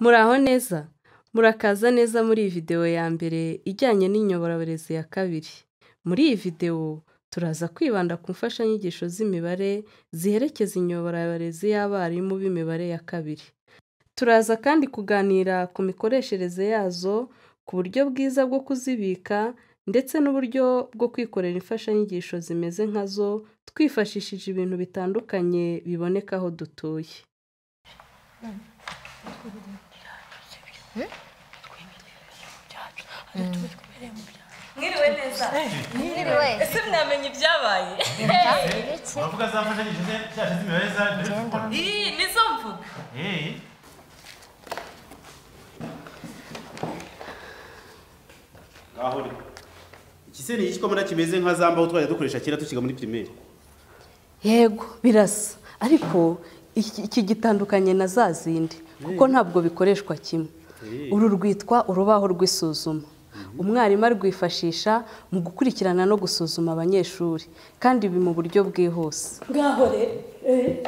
Muraho neza! Murakaza neza muri iyi video ya mbere ijyanye n'inyoborabarezi ya kabiri. Muri iyi video turaza kwibanda ku mfashanyigisho z'imibare ziherekeza inyoborabarezi y'abarimu b'imibare ya kabiri. Turaza kandi kuganira ku mikoreshereze yazo, ku buryo bwiza bwo kuzibika ndetse n'uburyo bwo kwikorera imfashanyigisho zimeze nkazo twifashishije ibintu bitandukanye biboneka aho dutuye. mwiriwe neza Mwiriwe. ese mwamenye ibyabaye Ibiki? uravuga za mfashanyigisho ze- zacu z'imibare za turi gukora iyi nizo mvuga Eh, aho uri iki se ni iki ko kimeze nka za mbaho twajya dukoresha kera tukiga muri pirimeri Yego birasa ariko iki iki gitandukanye na za zindi kuko ntabwo bikoreshwa kimwe. Eh. Uru rwitwa urubaho rw'isuzuma. Umwarimu arwifashisha mu gukurikirana no gusuzuma abanyeshuri kandi ibi mu buryo bwihuse. ngaho rero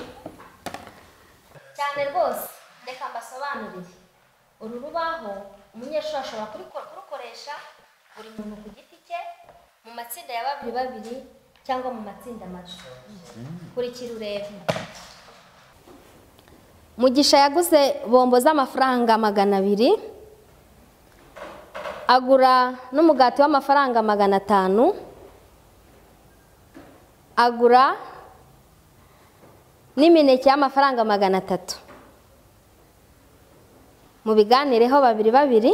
cyane rwose reka mbasobanurire uru rubaho umunyeshuri ashobora kuriko- kurukoresha buri muntu ku giti cye mu matsinda ya babiri babiri cyangwa mu matsinda mato kurikira urebe mugisha yaguze bombo z'amafaranga magana abiri agura n'umugati w'amafaranga magana atanu agura n'imineke y'amafaranga magana atatu mu biganireho babiri babiri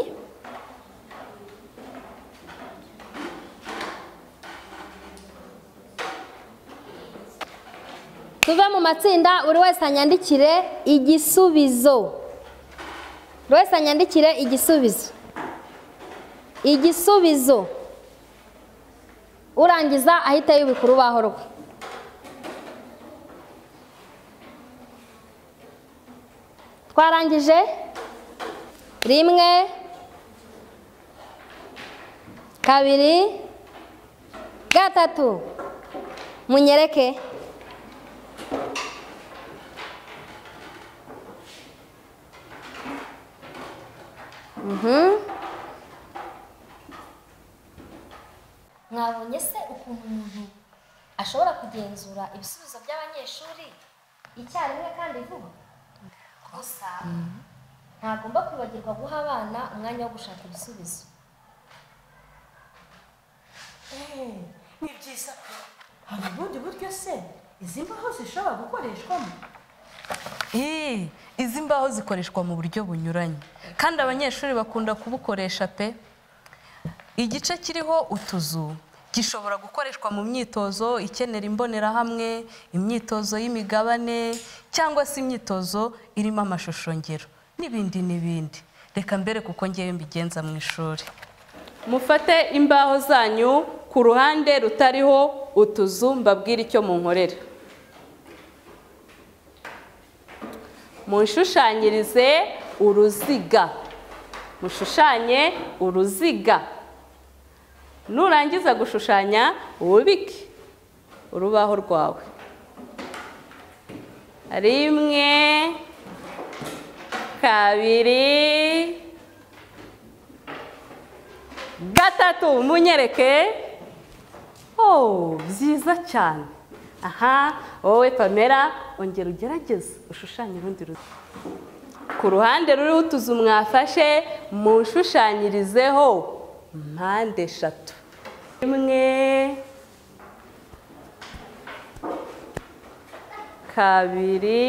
tuve mu matsinda buri wese anyandikire igisubizo buri wese anyandikire igisubizo igisubizo urangiza ahita yubika urubaho rwe twarangije rimwe kabiri gatatu munyereke Mhm. mwabonye se ukuntu umuntu ashobora kugenzura ibisubizo by'abanyeshuri icyarimwe kandi vuba gusa ntagomba kwibagirwa guha abana umwanya wo gushaka ibisubizo ni byiza ko hari ubundi buryo se izi mbaho zishobora gukoreshwamo izi mbaho zikoreshwa mu buryo bunyuranye kandi abanyeshuri bakunda kubukoresha pe igice kiriho utuzu gishobora gukoreshwa mu myitozo ikenera imbonerahamwe imyitozo y'imigabane cyangwa se imyitozo irimo amashusho ngero n'ibindi n'ibindi reka mbere kuko ngewe mbigenza mu ishuri Mufate imbaho zanyu ku ruhande rutariho utuzu mbabwire icyo munkorera. Munshushanyirize uruziga. Mushushanye uruziga. Nurangiza gushushanya wubike urubaho rwawe. Rimwe, kabiri, gatatu munyereke oh byiza cyane aha wowe pamela ongera ugerageze ushushanye urundi ruziga ku ruhande ruriho utuzu mwafashe mushushanyirizeho mpande eshatu rimwe kabiri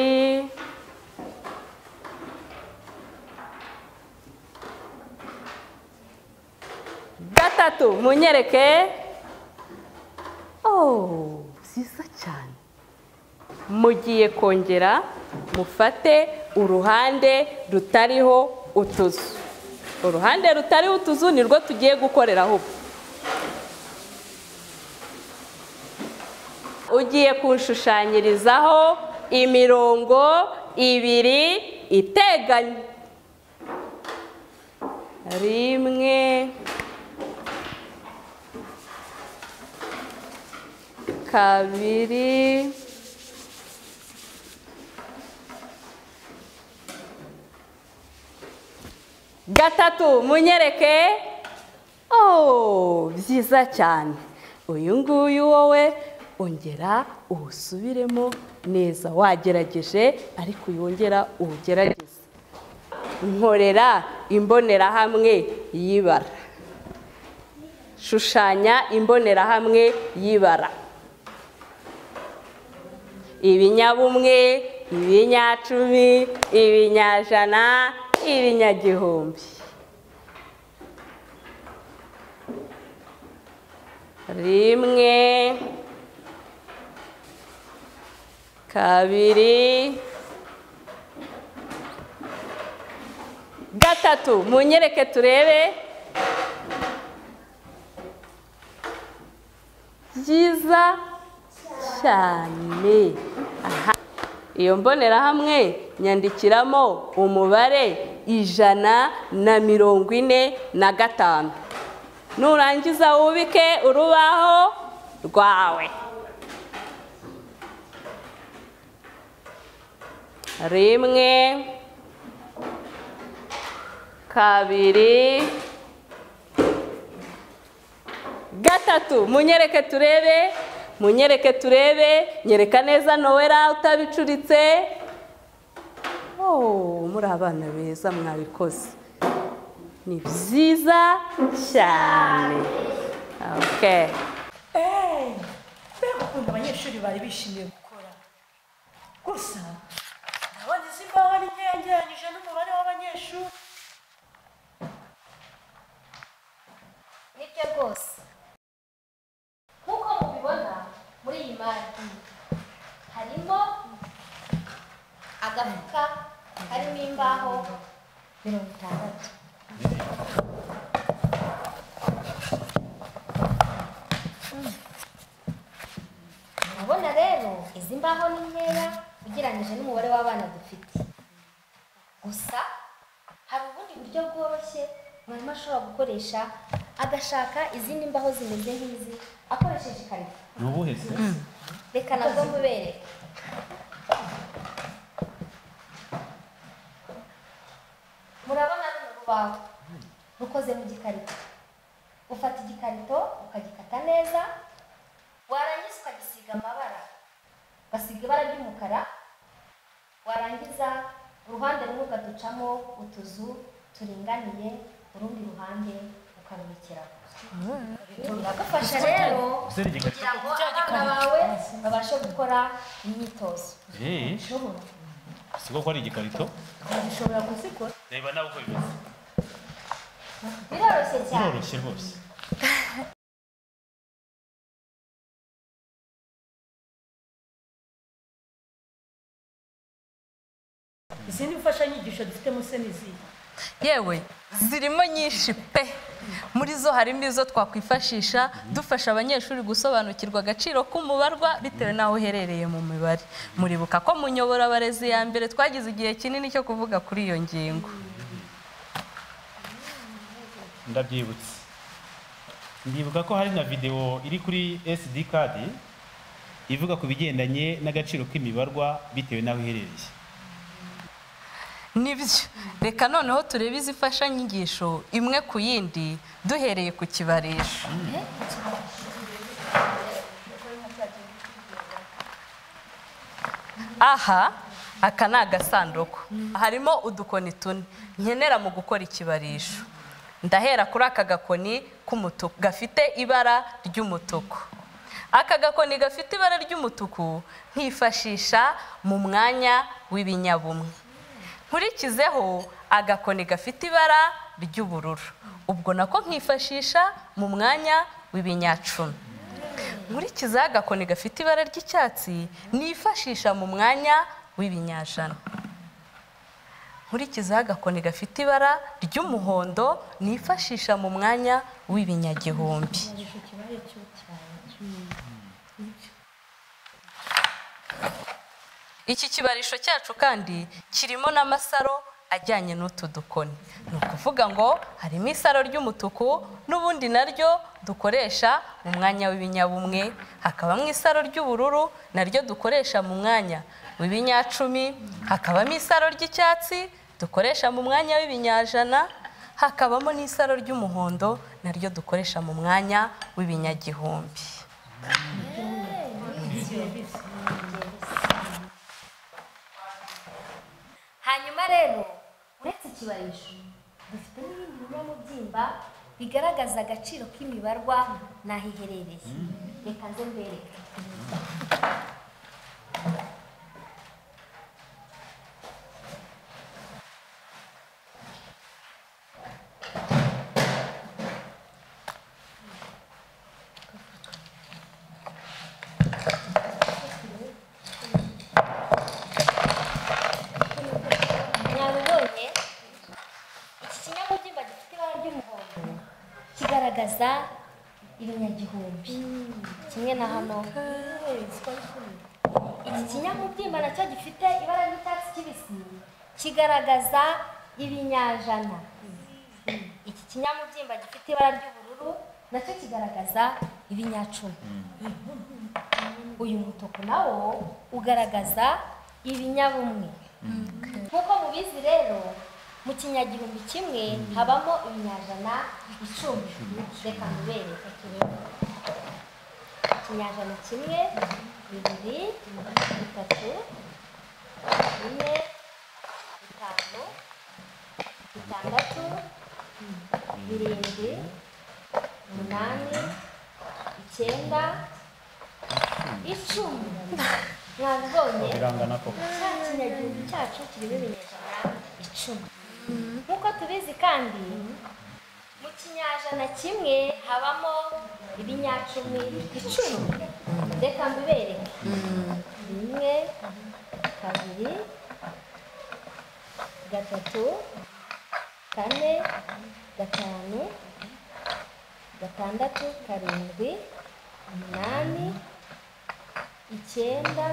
gatatu munyereke oh byiza cyane mugiye kongera mufate uruhande rutariho utuzu uruhande rutariho utuzu ni rwo tugiye gukoreraho ubu ugiye kunshushanyirizaho imirongo ibiri iteganye rimwe kabiri gatatu munyereke oh byiza cyane uyu nguyu wowe ongera uwusubiremo neza wagerageje ariko uyu wongera uwugerageze nkorera imbonerahamwe y'ibara shushanya imbonerahamwe y'ibara ibinyabumwe ibinyacumi ibinyajana ibinyagihumbi rimwe kabiri gatatu munyereke turebe byiza cyane aha iyo mbonerahamwe nyandikiramo umubare ijana na mirongo ine na gatanu nurangiza wubike urubaho rwawe rimwe kabiri gatatu munyereke turebe munyereke turebe nyereka neza nowera utabicuritse oh muri abana beza mwabikoze ni byiza cyane okay mbega ukuntu abanyeshuri bari bishimiye gukora gusa ndabona izi mbaho ari nkeya ngereranyije n'umubare w'abanyeshuri nibyo rwose nk'uko mubibona muri iyi mari harimo agafuka karimo imbaho mirongo itandatu urabona rero izi mbaho ni nkeya ugereranyije n'umubare w'abana dufite gusa hari ubundi buryo bworoshye mwarimu ashobora gukoresha agashaka izindi mbaho zimeze nk'izi akoresheje ikarito ni ubuhe se reka nabwo mubereke murabona runo rubaho rukoze mu gikarito ufata igikarito ukagikata neza warangiza ukagisiga amabara ugasiga ibara ry'umukara warangiza uruhande rumwe ukaducamo utuzu turinganiye urundi ruhande ukarubikiraho biragufasha rero Gusenya igikarito. kugira ngo abana bawe babashe gukora imyitozo Eh, ushobora siko ko ari igikarito ushobora kuzikora reba nawe uko bimeze biroroshye cyane biroroshye rwose izindi mfashanyigisho dufitemo se ni izihe yewe zirimo nyinshi pe muri zo harimo izo twakwifashisha dufasha abanyeshuri gusobanukirwa agaciro k'umubarwa bitewe n'aho uherereye mu mibare muribuka ko mu nyoborabarezi ya mbere twagize igihe kinini cyo kuvuga kuri iyo ngingo ndabyibutse ndibuka ko hari na videwo iri kuri sd card ivuga ku bigendanye n'agaciro k'imibarwa bitewe n'aho iherereye nibyo reka noneho turebe izi mfashanyigisho imwe ku yindi duhereye ku kibarisho aha aka ni agasanduku harimo udukoni tune nkenera mu gukora ikibarisho ndahera kuri aka gakoni k'umutuku gafite ibara ry'umutuku aka gakoni gafite ibara ry'umutuku nkifashisha mu mwanya w'ibinyabumwe nkurikizeho agakoni gafite ibara ry'ubururu ubwo nako nkifashisha mu mwanya w'ibinyacumi nkurikizaho agakoni gafite ibara ry'icyatsi nifashisha mu mwanya w'ibinyajana nkurikizaho agakoni gafite ibara ry'umuhondo nifashisha mu mwanya w'ibinyagihumbi iki kibarisho cyacu kandi kirimo n'amasaro ajyanye n'utu dukoni ni ukuvuga ngo harimo isaro ry'umutuku n'ubundi naryo dukoresha mu mwanya w'ibinyabumwe hakabamo isaro ry'ubururu naryo dukoresha mu mwanya w'ibinyacumi hakabamo isaro ry'icyatsi dukoresha mu mwanya w'ibinyajana hakabamo n'isaro ry'umuhondo naryo dukoresha mu mwanya w'ibinyagihumbi hanyuma rero uretse ikibarisho dufite n'ibindi binyamubyimba bigaragaza agaciro k'imibarwa n'aho iherereye reka nze mbereke mwabibonye iki kinyamubyimba gifite ibara ry'umuhondo kigaragaza ibinyagihumbi kimwe na hano iki kinyamubyimba nacyo gifite ibara ry'icyatsi kibisi kigaragaza ibinyajana iki kinyamubyimba gifite ibara ry'ubururu nacyo kigaragaza ibinyacumi uyu mutuku nawo ugaragaza ibinyabumwe nk'uko mubizi rero mu kinyagihumbi kimwe habamo ibinyajana icumi reka mubereke turebe ikinyajana kimwe bibiri bitatu bine bitanu bitandatu birindwi umunani icyenda icumi mwabibonye birangana koko cya kinyagihumbi cyacu kirimo ibinyejana icumi nk'uko tubizi kandi mu kinyajana kimwe habamo ibinyacumi icumi reka mbibereke rimwe kabiri gatatu kane gatanu gatandatu karindwi umunani icyenda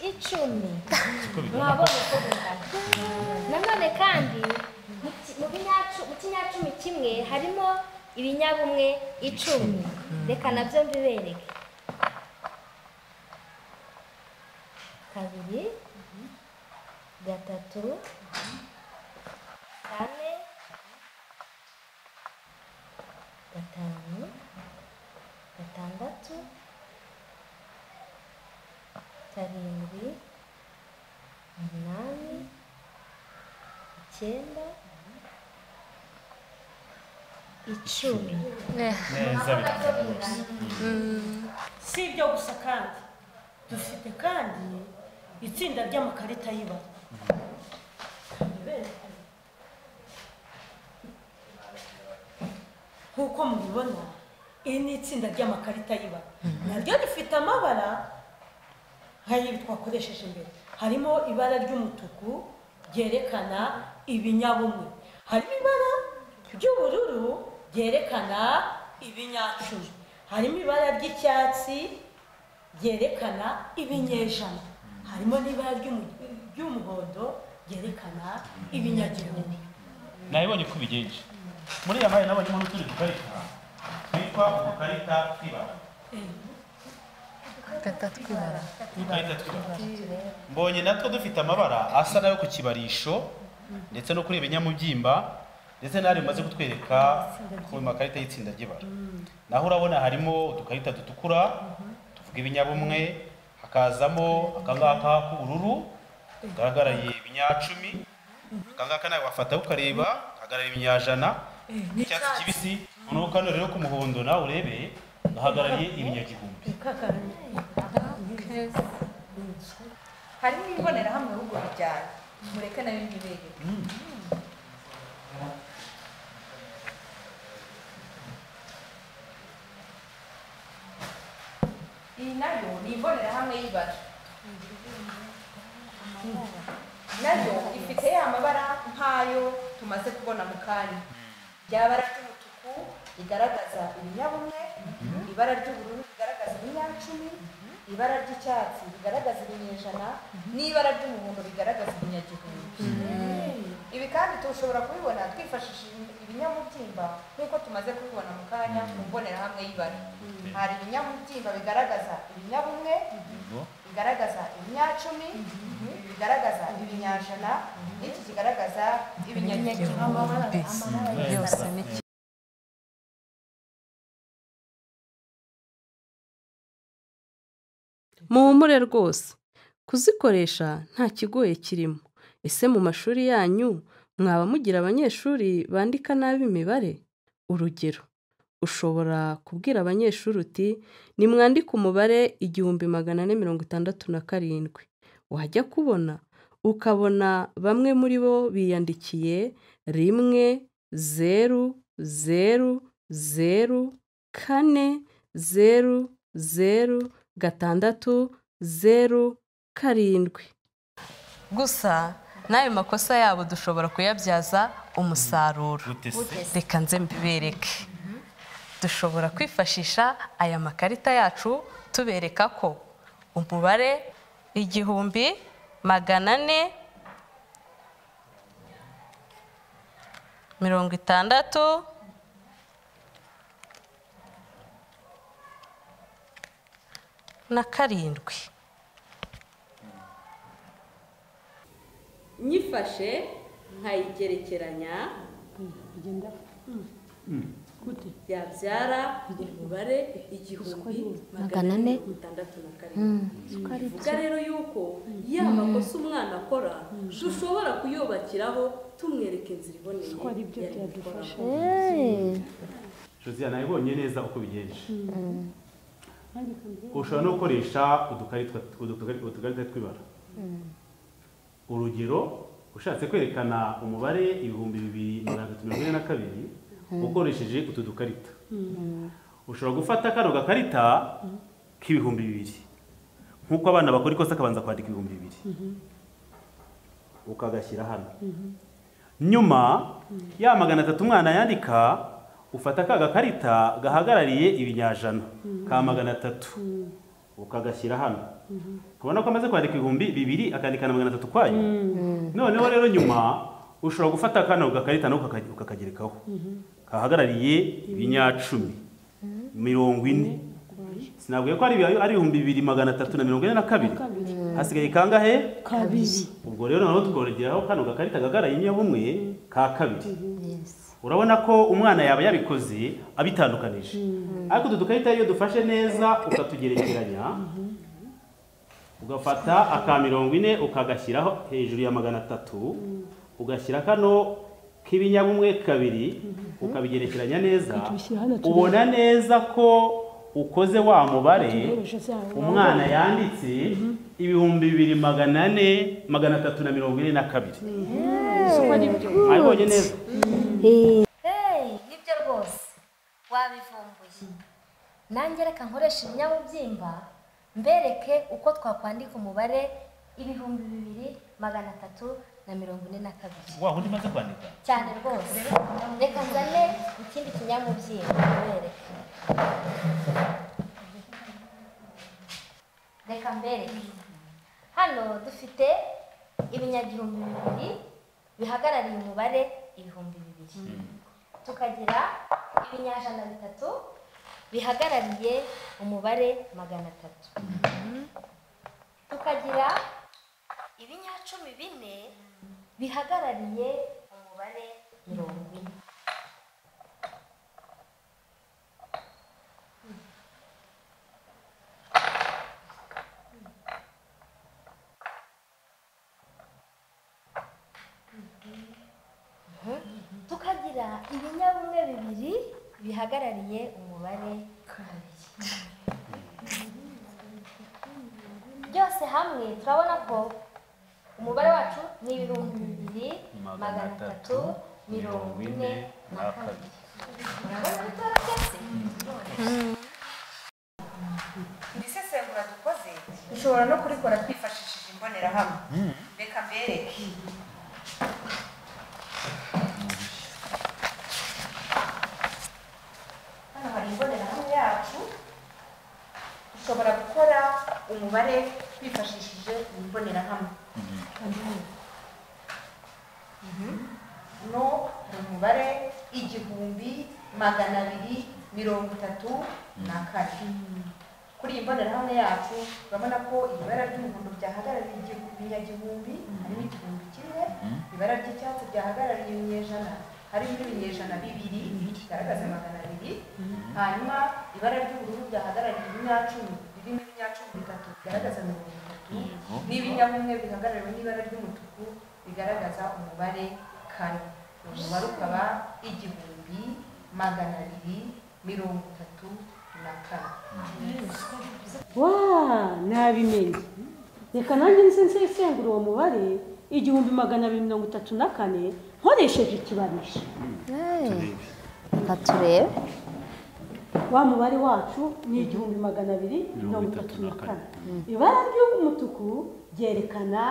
icumi mwabonye uko bingana nanone kandi mu ki- mu binyacu- mu kinyacumi kimwe harimo ibinyabumwe icumi reka nabyo mbibereke kabiri gatatu kane gatanu gatandatu karindwi umunani icyenda icumi neza birangana rwose si ibyo gusa kandi dufite kandi itsinda ry'amakarita y'ibara nk'uko mubibona iri ni itsinda ry'amakarita y'ibara naryo rifite amabara nk'ayo twakoresheje imbere harimo ibara ry'umutuku ryerekana ibinyabumwe harimo ibara ry'ubururu ryerekana ibinyacumi harimo ibara ry'icyatsi ryerekana ibinyejana harimo n'ibara ry'umu- ry'umuhondo ryerekana ibinyagihumbi nabibonye ko ubigenje muri iyo mpande nabonyemo n'utundi dukarita twitwa udukarita tw'ibara udukarita tw'ibara mbonye natwo dufite amabara asa nayo ku kibarisho ndetse no kuri ibinyamubyimba ndetse n'ahari bimaze kutwereka ku makarita y'itsinda ry'ibara naho urabona harimo udukarita dutukura tuvuga ibinyabumwe hakazamo akangaka k'ubururu kagaragariye ibinyacumi akangaka nawe wafataho ukareba kagaragara ibinyajana icyatsi kibisi noneho kano rero k'umuhondo nawe urebe gahagarariye ibinyagihumbi harimo imbonerahamwe ahubwo bijyana mureke nayo ntibereke iyi nayo ni imbonerahamwe y'ibara nayo ifite ya mabara nk'ayo tumaze kubona mu kanya rya bara ry'umutuku rigaragaza ibinyabumwe ibara ry'ubururu rigaragaza ibinyacumi ibara ry'icyatsi rigaragaza ibinyejana n'ibara ry'umuhondo rigaragaza ibinyagihumbi ibi kandi tushobora kubibona twifashishije ibinyamubyimba nk'uko tumaze kubibona mu kanya mu mbonerahamwe y'ibara hari ibinyamubyimba bigaragaza ibinyabumwe Yego. bigaragaza kigaragaza ibinyacumi ibi bigaragaza ibinyajana n'iki kigaragaza ibinyagihumbi yose ni kimwe muhumure rwose kuzikoresha nta kigoye kirimo ese mu mashuri yanyu mwaba mugira abanyeshuri bandika nabi imibare urugero ushobora kubwira abanyeshuri uti nimwandike umubare igihumbi magana ane mirongo itandatu na karindwi wajya kubona ukabona bamwe muri bo biyandikiye rimwe zeru zeru zeru kane zeru zeru gatandatu zeru karindwi gusa n'ayo makosa yabo dushobora kuyabyaza umusaruro gute se reka nze mbibereke dushobora kwifashisha aya makarita yacu tubereka ko umubare igihumbi magana ane mirongo itandatu na karindwi nyifashe nkayigerekeranya yabyara umubare igihumbi magana ane mirongo itandatu na karindwi bivuga rero yuko ya makosa umwana akora dushobora kuyubakiraho tumwereka inzira iboneye yari gukoramo josiane nabibonye neza uko bigenje ushobora no gukoresha udukarita udukarita- udukarita tw'ibara urugero ushatse kwerekana umubare ibihumbi bibiri magana atatu mirongo ine na kabiri ukoresheje utu dukarita ushobora gufata kano gakarita k'ibihumbi bibiri nk'uko abana bakora ikosa akabanza kwandika ibihumbi bibiri ukagashyira hano nyuma ya magana atatu umwana yandika ufata ka gakarita gahagarariye ibinyajana ka magana atatu ukagashyira hano ukabona ko amaze kwandika ibihumbi bibiri akandika na magana atatu kwayo noneho rero nyuma ushobora gufata kano gakarita nako ukaka- ukakagerekaho kahagarariye ibinyacumi mirongo ine sinabwiye ko ari ibi- ari ibihumbi bibiri magana atatu na mirongo ine na kabiri hasigaye kangahe kabiri ubwo rero noneho tukongeraho kano gakarita gagaraye inyabumwe ka kabiri urabona ko umwana yaba yabikoze abitandukanije ariko utu dukarita iyo dufashe neza ukatugerekeranya ugafata aka mirongo ine ukagashyiraho hejuru ya magana atatu ugashyira kano k'ibinyabumwe kabiri ukabigerekeranya neza Ukabishyira hano turebe. ubona neza ko ukoze wa mubare Utegereje za- umwana yanditse ibihumbi bibiri magana ane magana atatu na mirongo ine na kabiri abibonye neza heyi nibyo rwose wabivumbuye nange reka nkoresha ibinyabuzimba mbereke uko twakwandika umubare ibihumbi bibiri magana atatu na mirongo ine na kabiri wa undi maze kwandika cyane rwose reka nzane ikindi kinyamubyimba mbereke reka mbereke hano dufite ibinyagihumbi bibiri bihagarariye umubare ibihumbi bibiri tukagira ibinyajana bitatu bihagarariye umubare magana atatu tukagira ibinyacumi bine bihagarariye umubare mirongo ine tukagira ibinyabumwe bibiri bihagarariye umubare kabiri byose hamwe turabona ko umubare wacu ni ibihumbi bibiri magana atatu mirongo ine na kabiri urabona bitoroshye iri sesengura dukoze dushobora no kurikora twifashishije imbonerahamwe reka mbereke hano hari imbonerahamwe yacu dushobora gukora umubare twifashishije iyi mbonerahamwe no hari umubare igihumbi magana abiri mirongo itatu na kane kuri iyi mbonerahamwe yacu urabona ko iri bara ry'umuhondo ryahagarariye igihu- ibinyagihumbi harimo igihumbi kimwe ibara ry'icyatsi ryahagarariye ibinyejana harimo ibinyejana bibiri bigaragaza magana abiri hanyuma ibara ry'ubururu ryahagarariye ibinyacumi birimo ibinyacumi bitatu bigaragaza mirongo itatu n'ibinyabumwe bihagarariwe n'ibara ry'umutuku bigaragaza umubare kane uwo mubare ukaba igihumbi magana abiri mirongo itatu na kane wa nabimenye reka nanjye nze nsesengura uwo mubare igihumbi magana abiri mirongo itatu na kane nkoresheje ikibarisha nka turebe wa mubare wacu ni igihumbi magana abiri mirongo itatu na kane ibara ry'umutuku ryerekana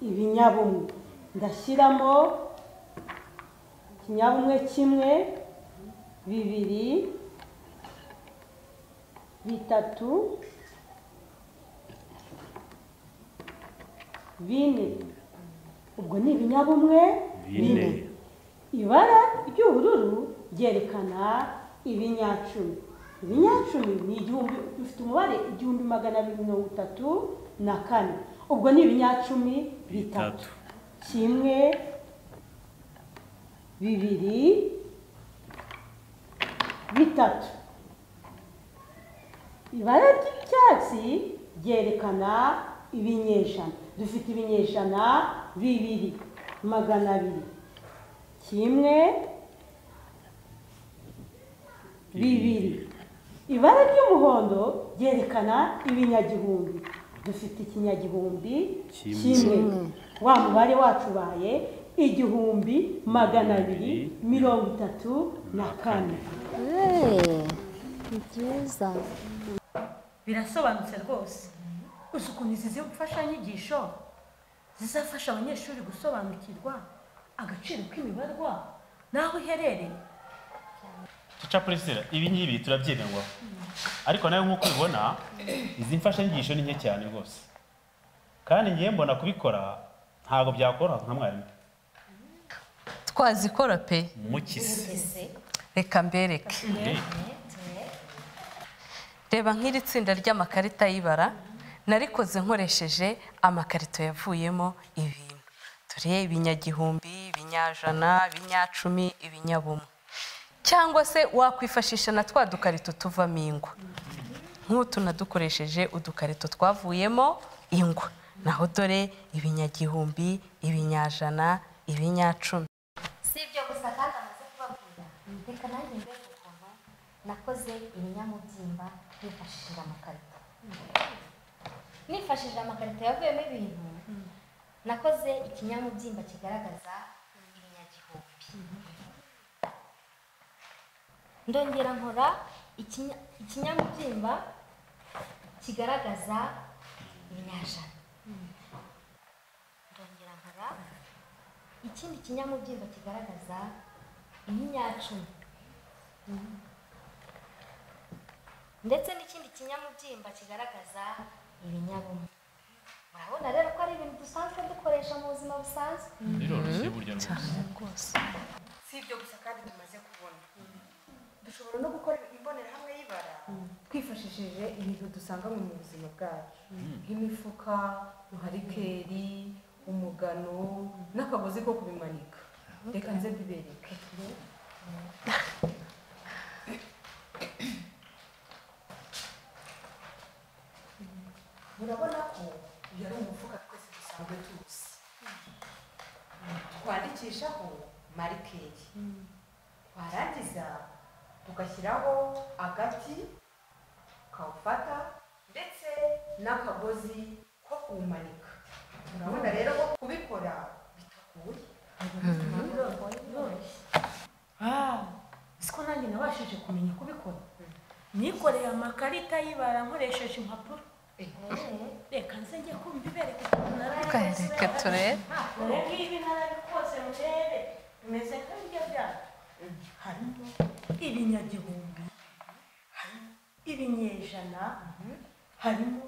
ibinyabumwe ndashyiramo ikinyabumwe kimwe bibiri bitatu bine ubwo ni ibinyabumwe bine ibara ry'ubururu ryerekana ibinyacumi ibinyacumi ni igihumbi dufite umubare igihumbi magana abiri mirongo itatu na kane ubwo ni ibinyacumi bitatu Bitatu. kimwe bibiri bitatu ibara ry'icyatsi ryerekana ibinyejana dufite ibinyejana bibiri magana abiri kimwe bibiri ibara ry'umuhondo ryerekana ibinyagihumbi dufite ikinyagihumbi Kimwe. kimwe wa mubare wacu ubaye igihumbi magana abiri mirongo itatu na kane ni byiza birasobanutse rwose gusa ukuntu izi zi- mfashanyigisho zizafasha abanyeshuri gusobanukirwa agaciro k'imibarwa n'aho iherereye duca purisira ibi ngibi turabyemerwa ariko nawe nk'uko ubibona izi mfashanyigisho ni nke cyane rwose kandi ngiye mbona kubikora ntabwo byakoroha nka mwarimu twazikora pe mukisi reka mbereke reba nk'iri tsinda ry'amakarita y'ibara narikoze nkoresheje amakarito yavuyemo ibintu dore ibinyagihumbi ibinyajana ibinyacumi ibinyabumwe cyangwa se wakwifashisha na twa dukarito tuvamo ingwa nk'utu nadukoresheje udukarito twavuyemo ingwa naho dore ibinyagihumbi ibinyajana ibinyacumi si ibyo gusa kandi amaze kubabwira reka nanjye mbega ukuntu nakoze ibinyamubyimba nifashishije amakarito nifashishije amakarito yavuyemo ibintu nakoze ikinyamubyimba kigaragaza ibinyagihumbi ndongera nkora ikinya- ikinyamubyimba kigaragaza ibinyajana ndongera nkora ikindi kinyamubyimba kigaragaza ibinyacumi ndetse n'ikindi kinyamubyimba kigaragaza ibinyabumwe murabona rero ko ari ibintu dusanzwe dukoresha mu buzima busanzwe biroroshye burya rwose si ibyo gusa kandi tumaze kubona dushobora no gukora imbonerahamwe y'ibara twifashishije ibintu dusanga mu buzima bwacu nk'imifuka ruharikeri umugano n'akagozi ko kubimanika reka nze mbibereke murabona ko uyu ari umufuka twese dusanzwe tuzi twandikishaho marikeri warangiza tugashyiraho agati ukawufata ndetse n'akagozi ko kuwumanika urabona rero ko kubikora bitagoye siko nanjye nabashije kumenya kubikora nikoreye amakarita y'ibara nkoresheje impapuro reka nze njye kumva ibereka ukuntu narabikoze reka turebe ubu ngibi narabikoze murebe bimeze nk'ibiryo byanyu harimo ibinyagihumbi harimo ibinyejana harimo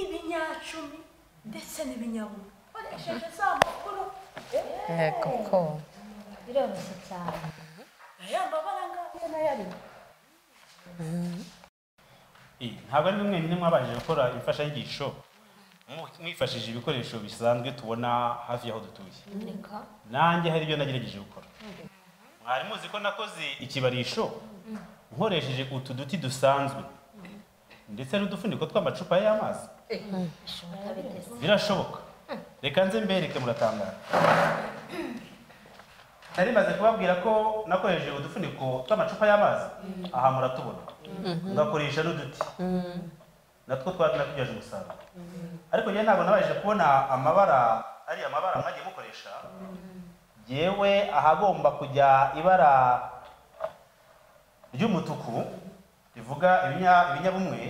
ibinyacumi ndetse n'ibinyabumwe nkoresheje za makuru yego ko biroroshye cyane aya mabara ngaya nayo arimo Eh, ntabwo ari mwenyine mwabashije gukora imfashanyigisho mu- mwifashishije ibikoresho bisanzwe tubona hafi y'aho dutuye reka nanjye hari ibyo nagerageje gukora mwari muzi ko nakoze ikibarisho nkoresheje utu duti dusanzwe ndetse n'udufuniko tw'amacupa y'amazi bishoboka biteze birashoboka reka nze mbereke muratangara nari maze kubabwira ko nakoresheje udufuniko tw'amacupa y'amazi aha muratubona ngakoresha n'uduti natwo twari nakubyaje umusaruro ariko njyewe ntabwo nabashije kubona amabara ari amabara mwagiye mukoresha yewe ahagomba kujya ibara ry'umutuku rivuga ibinya- ibinyabumwe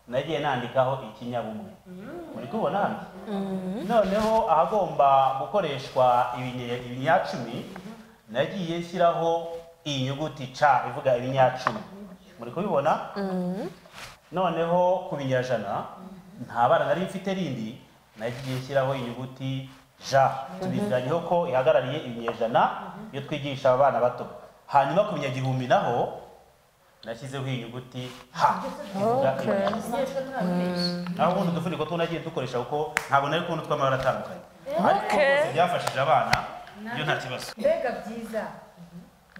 nagiye nandikaho ikinyabumwe muri kubona hano noneho ahagomba gukoreshwa ibinye- ibinyacumi nagiye nshyiraho iyi nyuguti ca ivuga ibinyacumi muri kubibona noneho ku binyajana nta bara nari mfite rindi nagiye nshyiraho inyuguti ja tubiziranyeho ko ihagarariye ibinyejana iyo twigisha abana bato hanyuma ku binyagihumbi naho nashyizeho inyuguti ha ivuga ibinyejana. naho ubundi udufuniko two nagiye dukoresha kuko ntabwo nari kubona utw'amabara atandukanye ariko rwose byafashije abana iyo nta kibazo mbega byiza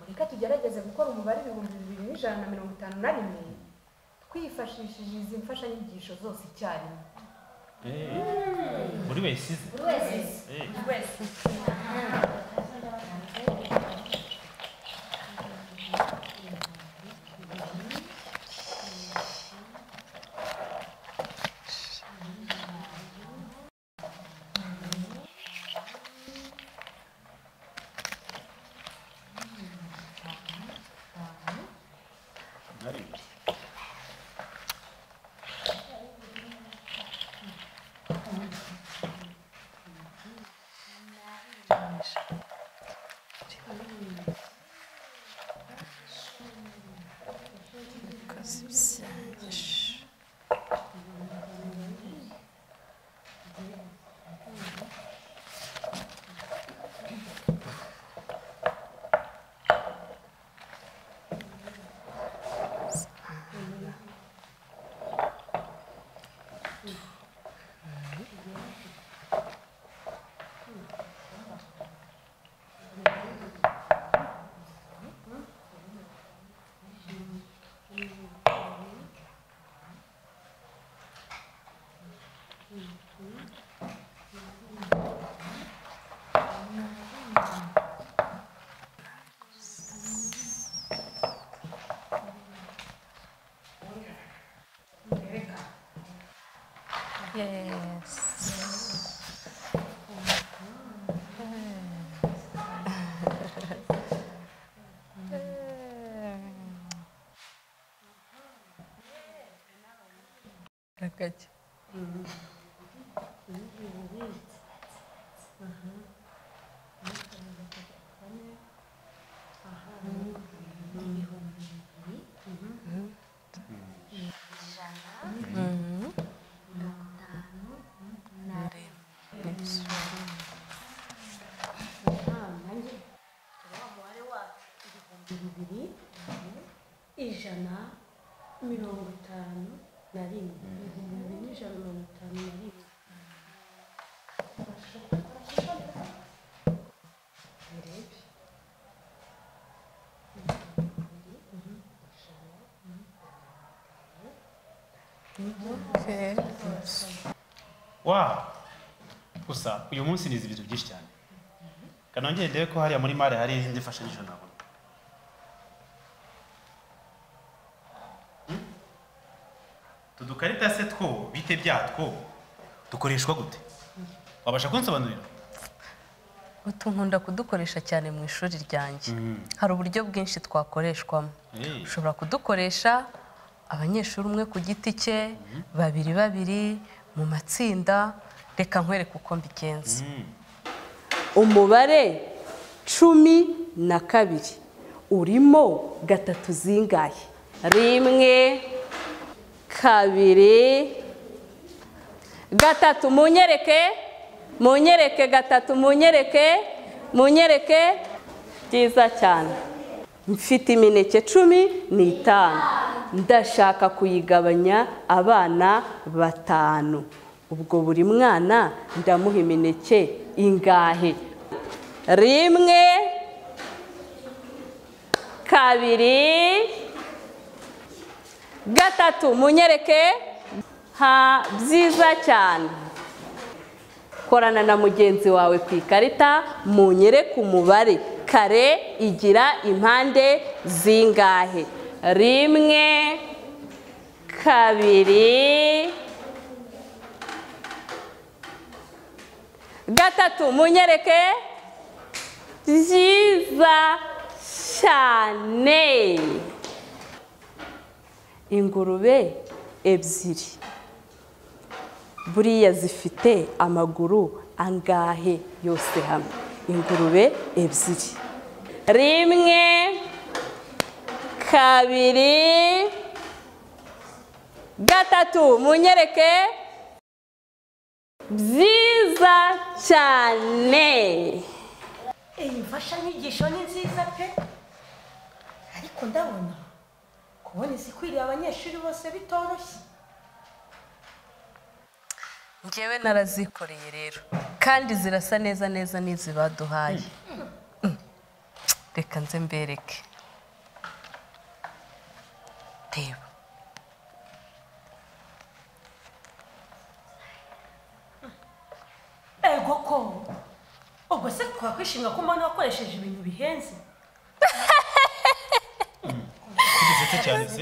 reka tugerageze gukora umubare ibihumbi bibiri n'ijana na mirongo itanu na rimwe twifashishije izi mfashanyigisho zose icyarimwe buri wese ize buri wese Eh. Gakake. umubare wacu ibihumbi bibiri ijana mirongo itanu na rimwe ibihumbi bibiri n'ijana mirongo itanu na rimwe wa gusa uyu munsi nizi ibintu byinshi cyane kanongere ndebe ko hariya muri mare hari izindi mfashanyigisho nabona Hmm? utu dukarita se two bite byatwo dukoreshwa gute wabasha kunsobanurira utu nkunda kudukoresha cyane mu ishuri ryanjye hari uburyo bwinshi twakoreshwamo Eh. ushobora kudukoresha abanyeshuri umwe ku giti cye babiri babiri mu matsinda reka nkwereke uko mbigenza umubare cumi na kabiri urimo gatatu zingahe rimwe kabiri gatatu munyereke munyereke gatatu munyereke munyereke byiza cyane mfite imineke cumi n'itanu ndashaka kuyigabanya abana batanu ubwo buri mwana ndamuha imineke ingahe rimwe kabiri gatatu munyereke ha byiza cyane korana na mugenzi wawe ku ikarita munyereke umubare kare igira impande zingahe rimwe kabiri gatatu munyereke byiza cyane ingurube ebyiri buriya zifite amaguru angahe yose hamwe ingurube ebyiri rimwe kabiri gatatu munyereke byiza cyane iyi mfashanyigisho ni nziza pe ariko ndabona kubona izikwiriye abanyeshuri bose bitoroshye ngewe narazikoreye rero kandi zirasa neza neza n'izi baduhaye reka nze mbereke reba ego ko ubwo se twakwishimira ko mbona wakoresheje ibintu bihenze kugeza se cyane se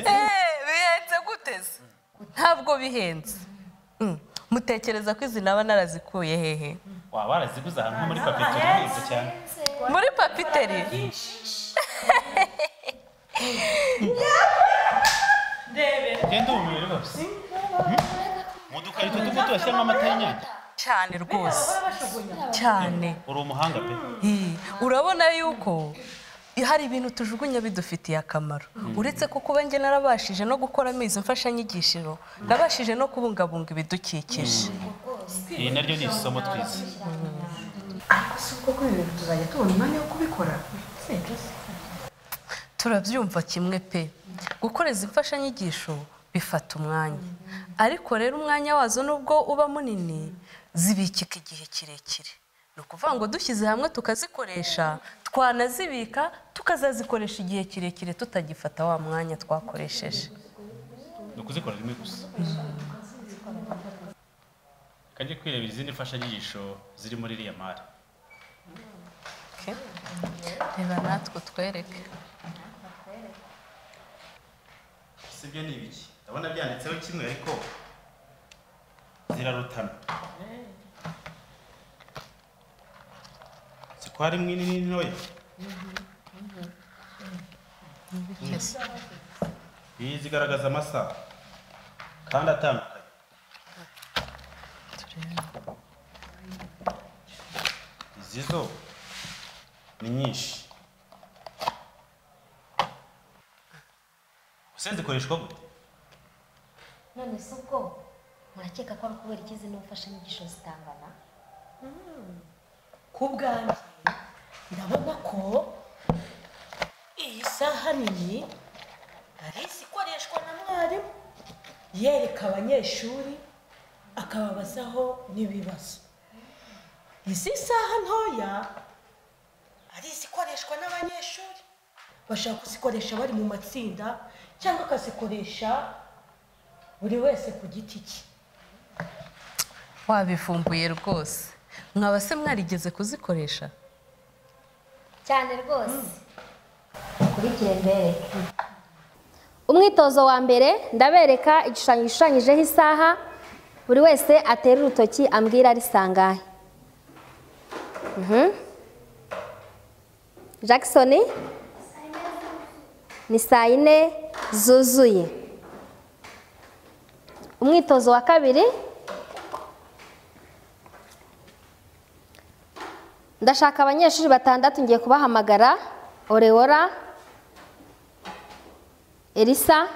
bihenze guteze ntabwo bihenze Mm. mutekereza ko izi naba narazikuye hehe waba waraziguze ahantu nko muri papeteri neza cyane muri papiteri ndebe genda ubu bibiri bose mu dukarito tuko turashyiramo amata y'inyange cyane rwose bahora bajugunya cyane uri umuhanga pe Eh, urabona yuko hari ibintu tujugunya bidufitiye akamaro uretse ko kuba njye narabashije no gukoramo izi mfashanyigishiro nabashije no kubungabunga ibidukikije iri naryo ni isomo twize ariko si ubwo kubera ibintu tuzajya tubona umwanya wo kubikora turabyumva kimwe pe gukora izi mfashanyigisho bifata umwanya ariko rero umwanya wazo nubwo uba munini zibikika igihe kirekire ni ukuvuga ngo dushyize hamwe tukazikoresha twanazibika tukazazikoresha igihe kirekire tutagifata wa mwanya twakoresheje ni ukuzikora rimwe gusa kajye kwirebera izindi mfashanyigisho ziri muri iriya mari Okay. reba natwe twereke sibyo ni ibiki ndabona byanditseho kimwe ariko zirarutana si ko harimo inini n'intoya iyi zigaragaza amasaha kandi atandukanye izi zo ni nyinshi ese zikoreshwa gute none se ubwo murakeka ko ari ukubera iki zino mfashanyigisho zitangana ku bwanjye ndabona ko iyi saha nini ari izikoreshwa na mwarimu yereka abanyeshuri akababazaho n'ibibazo izi saha ntoya ari izikoreshwa n'abanyeshuri bashaka kuzikoresha bari mu matsinda cyangwa akazikoresha buri wese ku giti cye wabivumbuye rwose mwaba se mwarigeze kuzikoresha cyane rwose ukurikire mbere umwitozo wa mbere ndabereka igishushanyo gishushanyijeho isaha buri wese atera urutoki ambwira arisangahe jackson ni saa yine zuzuye umwitozo wa kabiri ndashaka abanyeshuri batandatu ngiye kubahamagara oreora elisa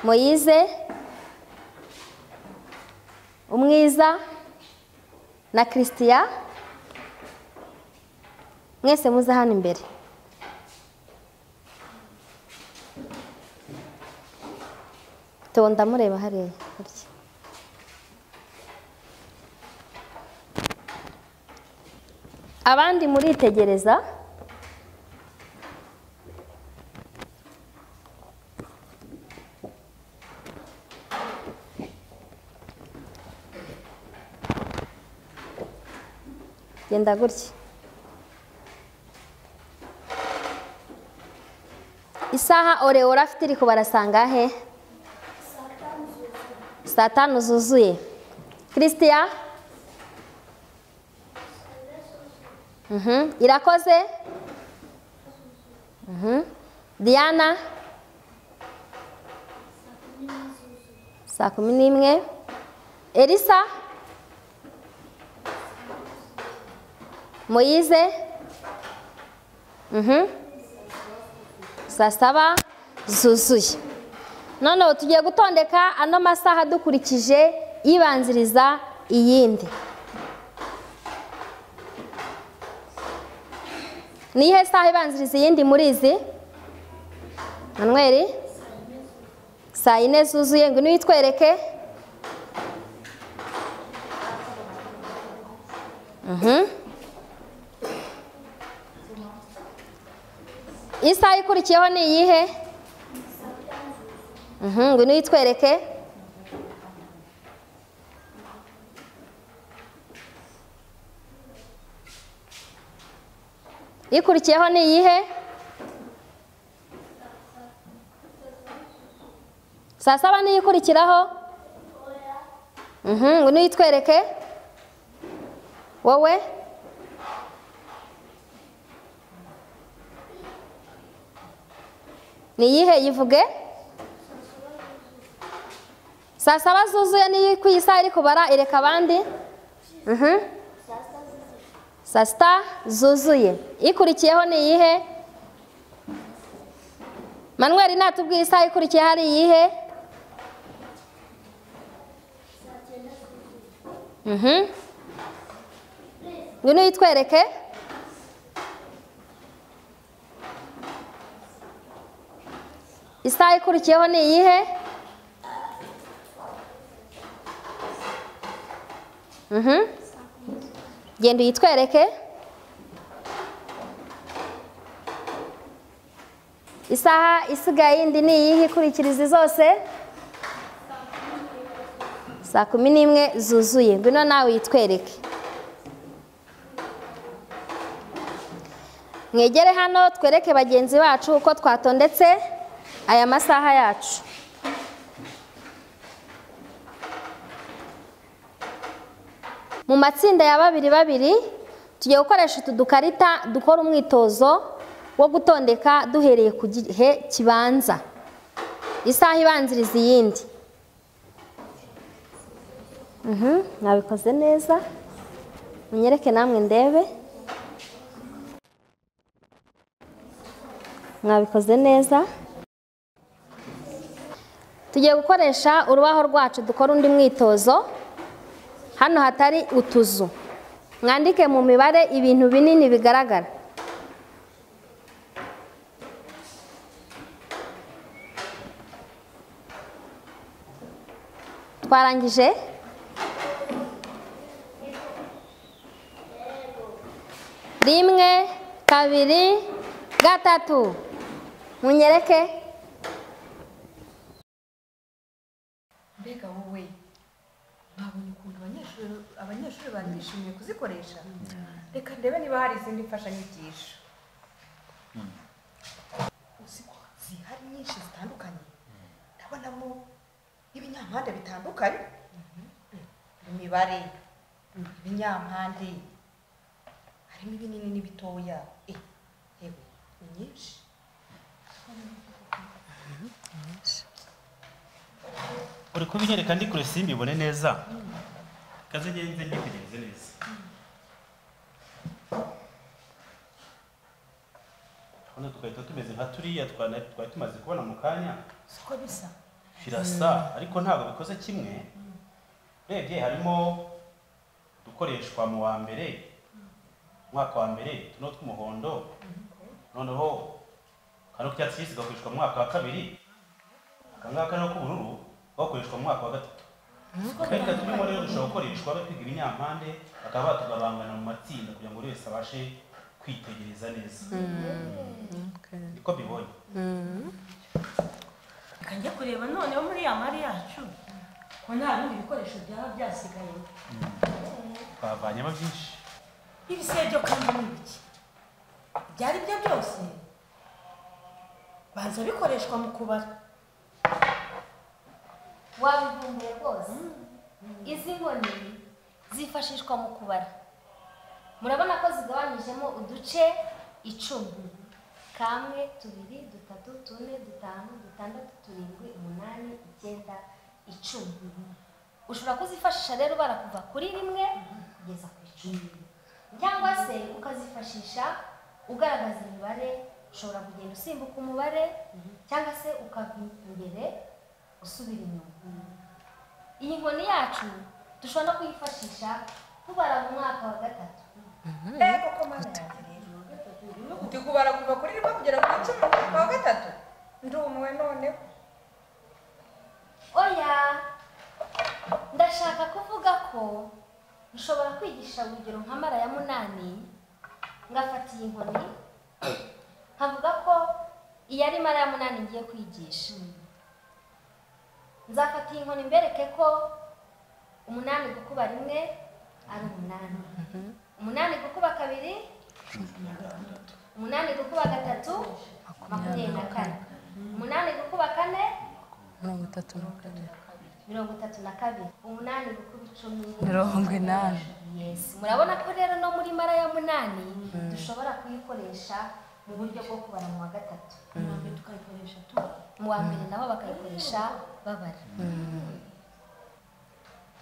moyize umwiza na christian mwese muze hano imbere Theo ndamureba hariya gutya abandi muritegereza genda gutya isaha oreora afite iri kubara sangahe saa tanu zuzuye christian Mhm. irakoze Mhm. diana saa kumi n'imwe elisa moyize Mhm. saa saba zuzuye noneho tugiye gutondeka ano masaha dukurikije ibanziriza iyindi ni iyihe saha ibanziriza iyindi muri izi manweri saa yine zuzuye ngo niwitwereke Mhm. isaha ikurikiyeho ni iyihe Mhm, ngwino uyitwereke ikurikiyeho ni iyihe saa saba niyo ikurikiraho Mhm, ngwino uyitwereke wowe ni iyihe yivuge saa saba zuzuye niyo ku isaha iri kubara ireka abandi Mhm. saa sita zuzuye ikurikiyeho ni iyihe manweri natubwira isaha ikurikiye hari iyihe Mhm. ngwino uyitwereke isaha ikurikiyeho ni iyihe Mhm. genda uyitwereke isaha isigaye yindi ni iyihe ikurikiriza zose saa kumi n'imwe zuzuye ngwino nawe uyitwereke mwegere hano twereke bagenzi bacu uko twatondetse aya masaha yacu mu matsinda ya babiri babiri tugiye gukoresha utu dukarita dukora umwitozo wo gutondeka duhereye ku gihe kibanza isaha ibanziriza iyindi Mhm, mwabikoze neza munyereke namwe ndebe mwabikoze neza tugiye gukoresha urubaho rwacu dukora undi mwitozo hano hatari utuzu mwandike mu mibare ibintu binini bigaragara twarangije rimwe kabiri gatatu munyereke mbega wowe babonye ukuntu abanyeshuri abanyeshuri bari bishimiye kuzikoresha reka ndebe niba hari izindi mfashanyigisho uzi ko zihari nyinshi zitandukanye ndabonamo ibinyampande bitandukanye imibare ibinyampande harimo ibinini n'ibitoya eh yewe ni nyinshi uri kubinyereka ndi kure simbibone neza kaze ngenze ndikugenze neza hano tugahita tumeze nka turiya twana- twari tumaze kubona mu kanya siko bisa birasa ariko ntabwo bikoze kimwe urebye harimo udukoreshwa mu wa mbere umwaka wa mbere tuno tw'umuhondo noneho kano k'icyatsi kibisi gakoreshwa mu mwaka wa kabiri akangaka no k'ubururu bakoreshwa mu mwaka wa gatatu kandi gatuma inkora yo gushobora gukoreshwa bakwiga ibinyampande bakaba batugabangana mu matsinda kugira ngo buri wese abashe kwitegereza neza niko mbibonye reka njye kureba noneho muri ya mari yacu ko nta bindi bikoresho byaba byasigayemo bavanyemo byinshi ibisebyo kandi ni bike byari byo byose banza bikoreshwa mu kubara wabivumbuye rwose izi nkoni zifashishwa mu kubara murabona ko zigabanyijemo uduce icumi kamwe tubiri dutatu tune dutanu dutandatu turindwi umunani icyenda icumi ushobora kuzifashisha rero ubara kuva kuri rimwe kugeza ku icumi cyangwa se ukazifashisha ugaragaza imibare ushobora kugenda usimbuka umubare cyangwa se ukava imbere usubira inyuma iyi nkoni yacu dushobora no kuyifashisha tubara mu mwaka wa gatatu ntego ko mana yanjye rero uti kubara kuva kuri rimwe kugera ku icumi mu mwaka wa gatatu ndumwe noneho oya ndashaka kuvuga ko nshobora kwigisha urugero nka mara ya munani ngafata iyi nkoni nkavuga ko iyi ari mara ya munani ngiye kwigisha nzafata iyi nkoni mbereke ko umunani gukuba rimwe ari umunani umunani gukuba kabiri umunani gukuba gatatu makumyabiri na kane umunani gukuba kane mirongo itatu na kane mirongo itatu na kabiri umunani gukuba icumi mirongo inani yes murabona ko rero no muri mara ya munani dushobora kuyikoresha mu buryo bwo kubara mu wa gatatu ntabwo tukayikoresha tubara mu wa mbere nabo bakayikoresha babara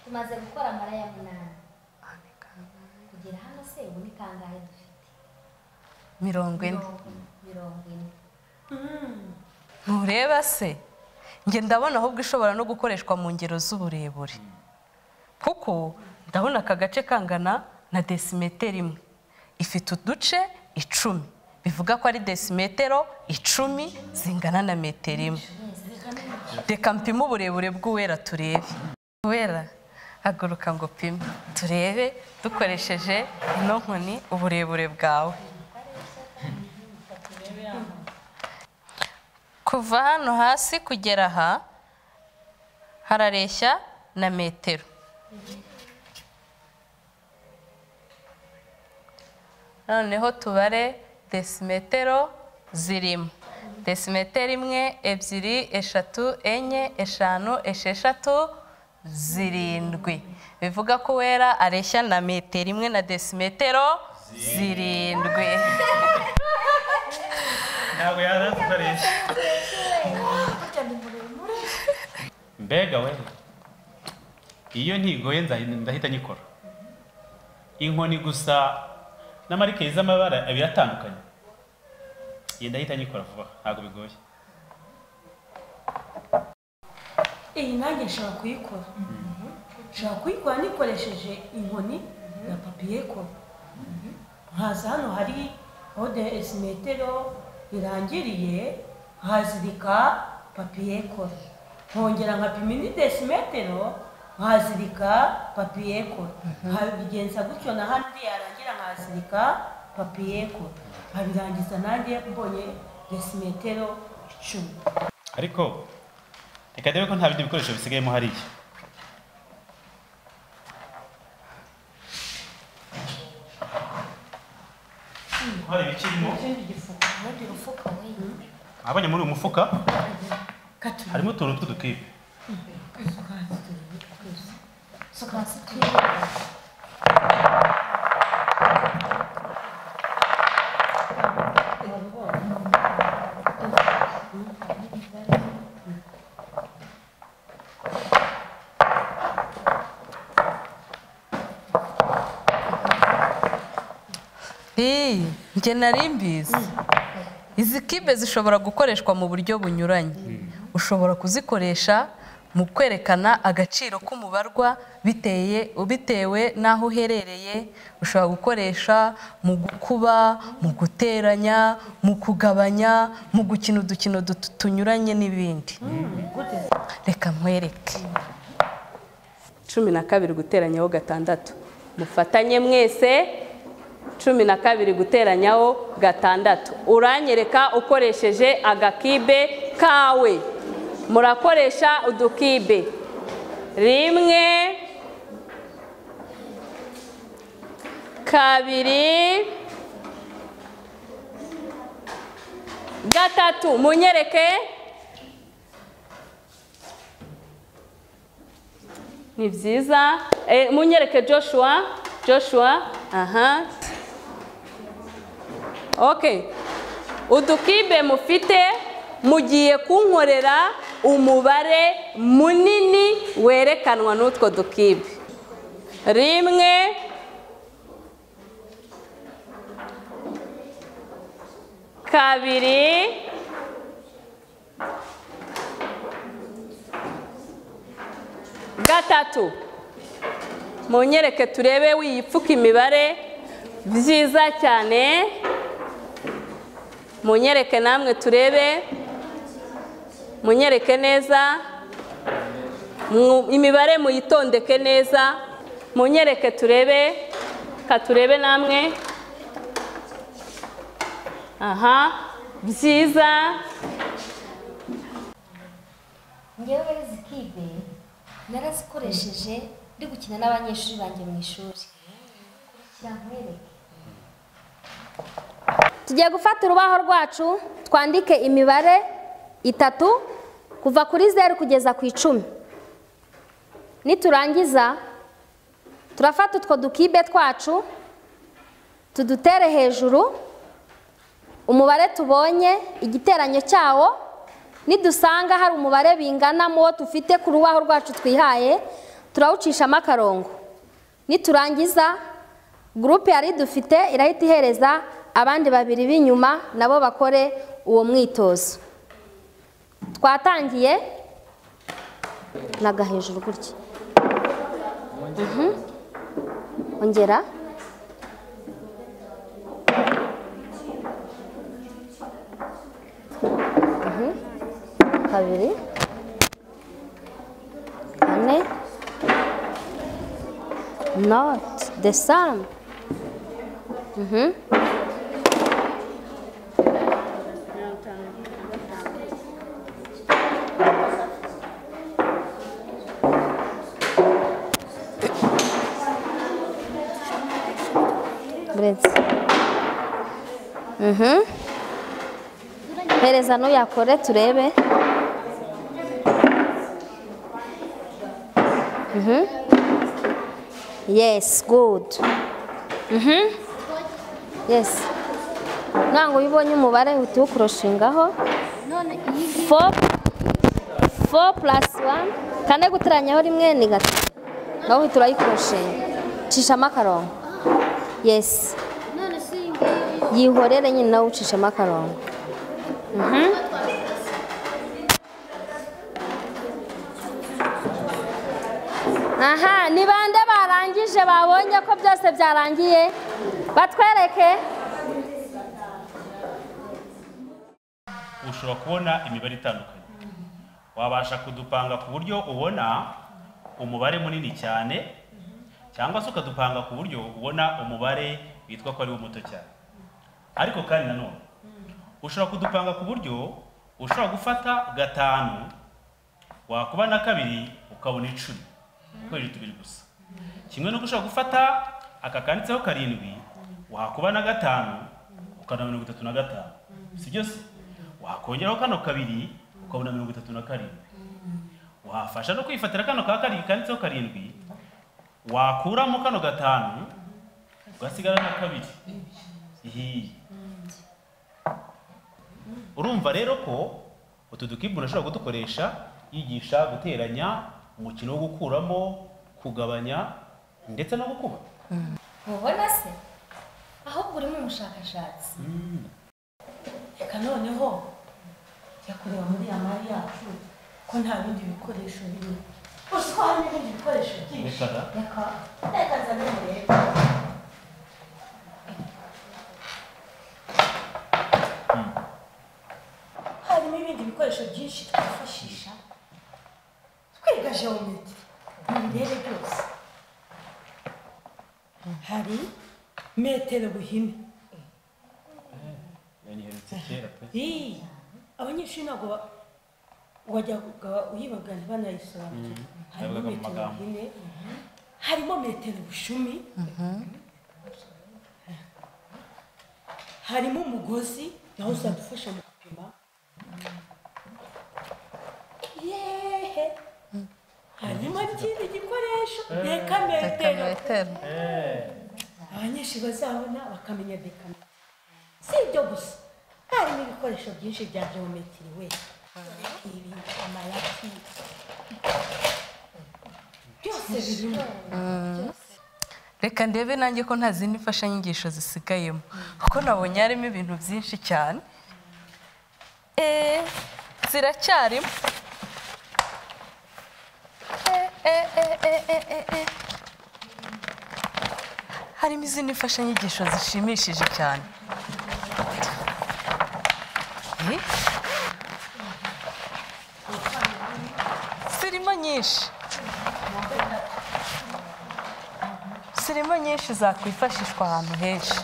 tumaze gukora amara ya munani kugera hano se ubu ni kangahe dufite mirongo ine mirongo ine ntureba se njye ndabona ahubwo ishobora no gukoreshwa mu ngero z'uburebure kuko ndabona aka gace kangana na desimetero imwe ifite uduce icumi bivuga ko ari desimetero icumi zingana na metero imwe reka mpime uburebure bw'uwera turebe uwera haguruka ngo pime turebe dukoresheje ino nkoni uburebure bwawe kuva hano hasi kugera aha harareshya na metero noneho tubare desimetero zirimo desimetero imwe ebyiri eshatu enye eshanu esheshatu zirindwi bivuga ko wera areshya na metero imwe na desimetero zirindwi ntabwo yaza kukoresha mbega we iyo ntigoye nzahi- ndahita nyikora inkoni gusa na marikeri z'amabara abiri atandukanye iyi ndahita nyikora vuba ntabwo bigoye iyi nanjye nshobora kuyikora nshobora kuyikora nikoresheje inkoni na papiye kora nkaza hano hari aho desimetero irangiriye nkazirika papiye kora nkongera nkapima indi desimetero nkazirika papiye kora nkabigenza gutyo na handi yarangira nkazirika papiye kora nkabirangiza nanjye mbonye desimetero icumi ariko reka ndebe ko nta bindi bikoresho bisigayemo hariya hari ibikirimo ubundi urufuka we abonye muri uyu mufuka katuye harimo utuntu tw'udukipe suka hasi twirinde iyi njye nari mbizi izi kibe zishobora gukoreshwa mu buryo bunyuranye ushobora kuzikoresha mu kwerekana agaciro k'umubarwa biteye bitewe n'aho uherereye ushobora gukoresha mu gukuba mu guteranya mu kugabanya mu gukina udukino dutu- tunyuranye n'ibindi reka nkwereke cumi na kabiri guteranyaho gatandatu mufatanye mwese cumi na kabiri guteranyaho gatandatu uranyereka ukoresheje agakibe kawe murakoresha udukibe rimwe kabiri gatatu munyereke ni byiza Eh, munyereke joshua joshua aha ok udukibe mufite mugiye kunkorera umubare munini werekanwa n'utwo dukibe rimwe kabiri gatatu munyereke turebe wiyipfuka imibare byiza cyane munyereke namwe turebe munyereke neza Mu- imibare muyitondeke neza munyereke turebe katurebe namwe aha byiza ngewe izi kibe narazikoresheje ndi gukina n'abanyeshuri banjye mu ishuri kurikira nkwereke tugiye gufata urubaho rwacu twandike imibare itatu kuva kuri zeru kugeza ku icumi niturangiza turafata utwo dukibe twacu tudutere hejuru umubare tubonye igiteranyo cyawo nidusanga hari umubare bingana mu wo dufite ku rubaho rwacu twihaye turawucishamo akarongo niturangiza gurupe yari dufite irahita ihereza abandi babiri b'inyuma nabo bakore uwo mwitozo twatangiye naga hejuru gutya Mhm. ongera kabiri kane not the sum Mhm. Buretse. Mhm. Pereza n'uyakore turebe Mhm. Yes, good. Mhm. Yes. Ntabwo ubibonye umubare uhita uwukurushingaho. Four, four plus one. Kane guteranyaho rimwe ni gatatu. Nawe uhita urayikurushinga. Cishamo akarongo. Yes. Yihorere nyine nawe ucishemo akarongo. Mhm. aha ni bande barangije babonye ko byose byarangiye batwereke ushobora kubona imibare itandukanye wabasha kudupanga ku buryo ubona umubare munini cyane cyangwa se ukadupanga ku buryo ubona umubare witwa ko ari wo muto cyane ariko kandi nanone ushobora kudupanga ku buryo ushobora gufata gatanu wakuba na kabiri ukabona icumi ukoresheje tubiri gusa kimwe nuko ushobora gufata aka kanditseho karindwi wakuba na gatanu ukabona mirongo itatu na gatanu si byose wakongeraho kano kabiri ukabona mirongo itatu na karindwi wafasha no kwifatira kano ka karindwi kanditseho karindwi wakuramo kano gatanu ugasigara na kabiri ihiye urumva rero ko utu dukibu unashobora kudukoresha yigisha guteranya umukino wo gukuramo kugabanya ndetse no gukuba mubona se ahubwo urimo umushakashatsi reka noneho jya kureba muri ya mari yacu ko nta bindi bikoresho birimo gusa ko hari n'ibindi bikoresho byinshi Reka da. reka reka nzane murebe harimo ibindi bikoresho byinshi twifashisha twiga geometry ntibirebe byose hari metero buhine yanyiherutse kera pe Ii, abanyeshuri ntabwo ba- wajyaga uyibagana banayisobanukirwa harimo yavugaga mu metero magambo. ine harimo metero bushumi harimo umugozi nawo uzadufasha mu gupima yehe harimo ikindi gikoresho reka metero metero abanyeshuri bazabona bakamenya dekame si ibyo gusa harimo ibikoresho byinshi bya geometiri we ibi amarati byose birimo reka ndebe nanjye ko nta zindi mfashanyigisho zisigayemo kuko nabonye harimo ibintu byinshi cyane eee ziracyarimo Eh, eh, eh, eh, eh, eh, eh. harimo izindi mfashanyigisho zishimishije cyane Eh? zirimo nyinshi zirimo nyinshi zakwifashishwa ahantu henshi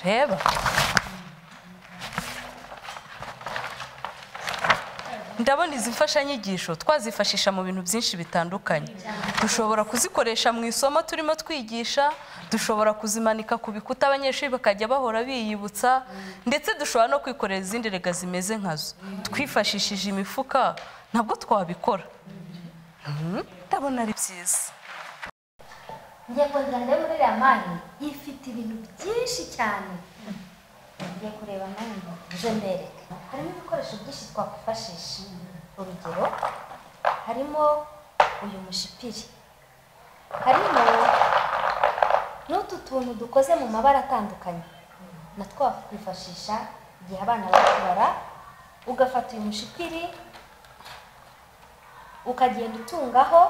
reba ndabona izi mfashanyigisho twazifashisha mu bintu byinshi bitandukanye dushobora kuzikoresha mu isomo turimo twigisha dushobora kuzimanika ku bikuta abanyeshuri bakajya bahora biyibutsa ndetse dushobora no kwikorera izindi rega zimeze nkazo twifashishije imifuka nabwo twabikora Mhm, ndabona ari byiza ngiye kureba ndebe muri iriya mari ifite ibintu byinshi cyane ngiye kureba nawe ngo uje mbereke harimo ibikoresho byinshi twakwifashisha urugero harimo uyu mushipiri harimo n'utu tuntu dukoze mu mabara atandukanye natwo wakwifashisha igihe abana bari kubara ugafata uyu mushipiri ukagenda utungaho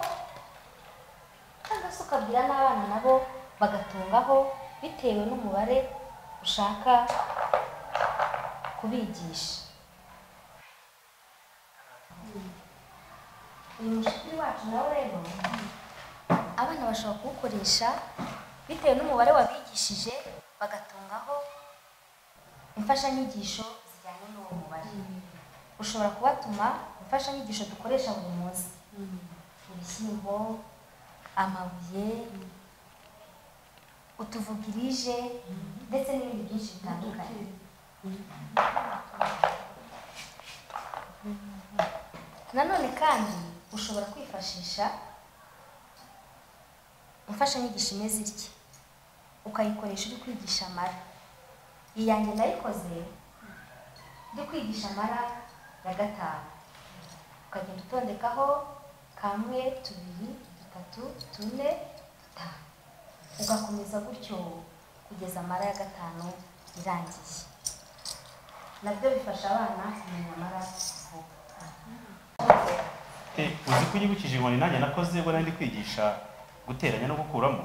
cyangwa se ukabwira n'abana nabo bagatungaho bitewe n'umubare ushaka kubigisha uyu mushiki wacu nawe rero abana bashobora kuwukoresha bitewe n'umubare wabigishije bagatungaho imfashanyigisho zijyanye n'uwo mubare ushobora kubatuma imfashanyigisho dukoresha buri munsi ibishyimbo amabuye utuvugirije ndetse n'ibindi byinshi bitandukanye nanone kandi ushobora kwifashisha imfashanyigisho imeze itya ukayikoresha uri kwigisha amara iyi yanjye ndayikoze ndi kwigisha amara ya gatanu ukagenda utondekaho kamwe tubiri dutatu tune dutanu ugakomeza gutyo kugeza amara ya gatanu irangiye nabyo bifasha abana kumenya amara vuba Eh, uzi ko unyibukije inkoni nanjye nakoze ubwo nari ndi kwigisha guteranya no gukuramo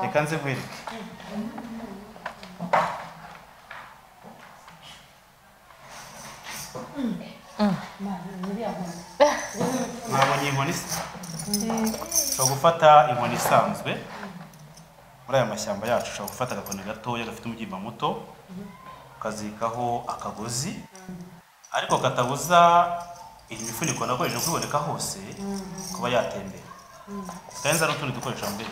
reka nze nkwereke mwabonye inkoni se ushobora gufata inkoni isanzwe muri aya mashyamba yacu ushobora gufata agakoni gatoya gafite umubyimba muto ukazirikaho akagozi ariko katabuza iyi mifuniko nakoresheje kubiboneka hose kuba yatembera kandi nzana utundi dukoresho mbere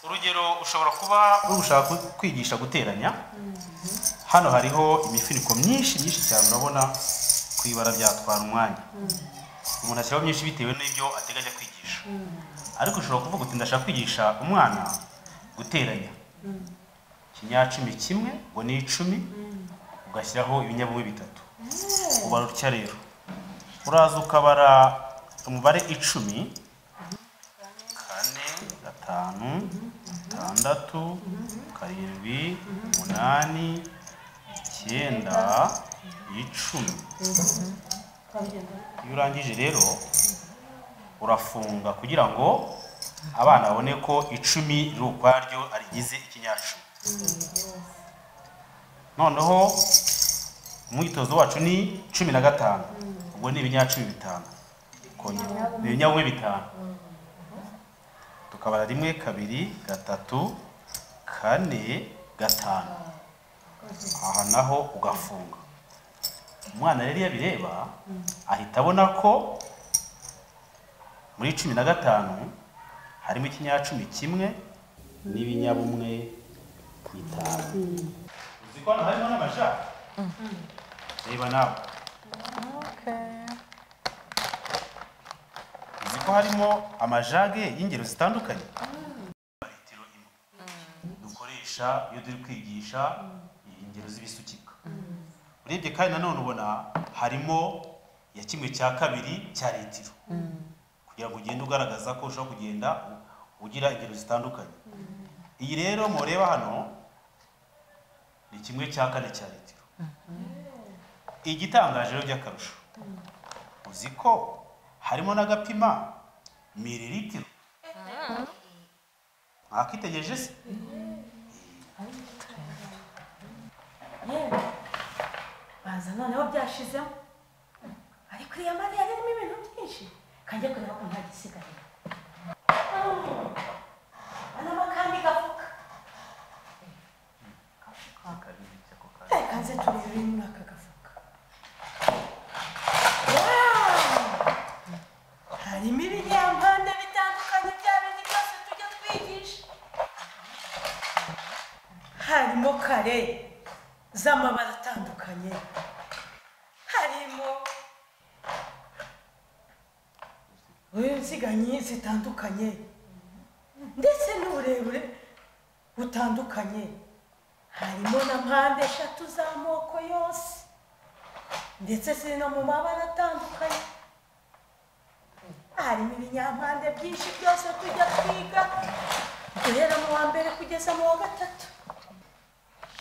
urugero ushobora kuba uri gushaka ku- kwigisha guteranya hano hariho imifuniko myinshi myinshi cyane urabona ku ibara byatwara umwanya umuntu ashyiraho myinshi bitewe n'ibyo ateganya kwigisha ariko ushobora kuvuga uti ndashaka kwigisha umwana guteranya ikinyacumi kimwe ngo ni icumi ugashyiraho ibinyabumwe bitatu ubara utya rero uraza ukabara umubare icumi kane gatanu gatanu itandatu karindwi umunani icyenda icumi iyo urangije rero urafunga kugira ngo abana babone ko icumi riri ukwaryo arigize ikinyacumi noneho umwitozo wacu ni cumi na gatanu ubwo ni ibinyacumi bitanu kongera ni ibinyabumwe bitanu tukabara rimwe kabiri gatatu kane gatanu aha naho ugafunga umwana rero iyo abireba ahita abona ko muri cumi na gatanu harimo ikinyacumi kimwe n'ibinyabumwe bitanu uzi ko hano harimo n'amajari reba nawe uzi ko harimo amajage y'ingero zitandukanye litiro imwe dukoresha iyo turi kwigisha ingero z'ibisukika urebye kandi nanone ubona harimo ya kimwe cya kabiri cya litiro kugira ngo ugende ugaragaza ko ushobora kugenda ugira ingero zitandukanye iyi rero mureba hano ni kimwe cya kane cya litiro igitangaje rero by'akarusho uzi ko harimo n'agapima mililitiro mwakitegereje se yewe baza noneho byashizemo ariko iriya mariya harimo ibintu byinshi kanjye kureba ko nta gisigaye anamo kandi gafuka reka nze turebe ibiri muri aka gafuka Wow! harimo ibinyampande bitandukanye bya bindi byose tujya twigisha harimo kare z'amabara atandukanye harimo inziganyi zitandukanye ndetse n'uburebure butandukanye harimo na mpande eshatu z'amoko yose ndetse ziri no mu mabara atandukanye harimo ibinyampande byinshi byose tujya twiga guhera mu wa mbere kugeza mu wa gatatu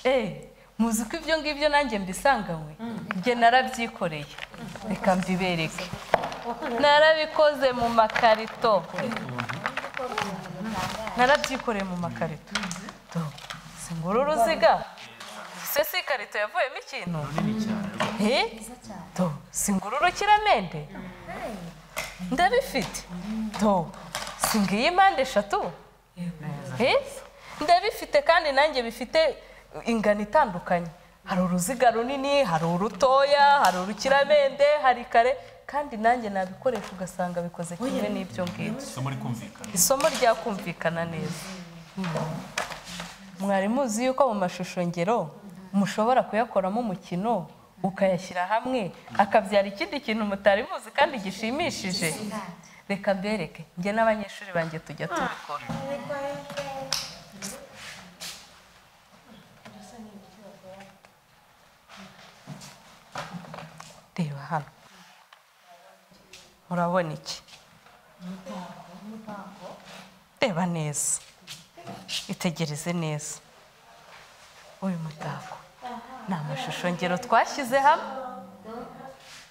Eh, muzi ko ibyo ngibyo nanjye mbisanganywe njye narabyikoreye reka mbibereke narabikoze mu makarito narabyikoreye mu makarito Do, si nguru uruziga se si ikarito yavuyemo ikintu Eh? Do, si nguru urukiramende ndabifite Do, si ngiyi impande eshatu Eh? ndabifite kandi nanjye bifite ingano itandukanye hari uruziga runini hari urutoya hari urukiramende hari kare kandi nanjye nabikoresha ugasanga bikoze kimwe n'ibyo ngibyo isomo rikumvikana isomo ryakumvikana neza mwari muzi yuko mu mashusho ngero mushobora kuyakoramo umukino ukayashyira hamwe akabyara ikindi kintu mutari muzi kandi gishimishije reka mbereke njye n'abanyeshuri banjye tujya tubikora reba hano murabona iki reba neza itegereze neza uyu mutako ni amashusho ngero twashyize hamwe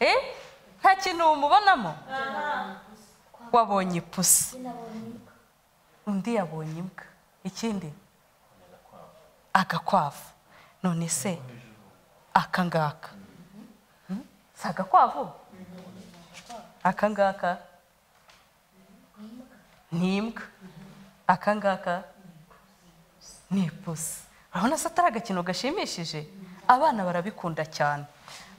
Eh? nta kintu umubonamo wabonye ipusi undi yabonye imbwa ikindi agakwavu none se aka ngaka si agakwavu aka ngaka ni imbwa aka ngaka ni ipusi urabona se atari agakino gashimishije abana barabikunda cyane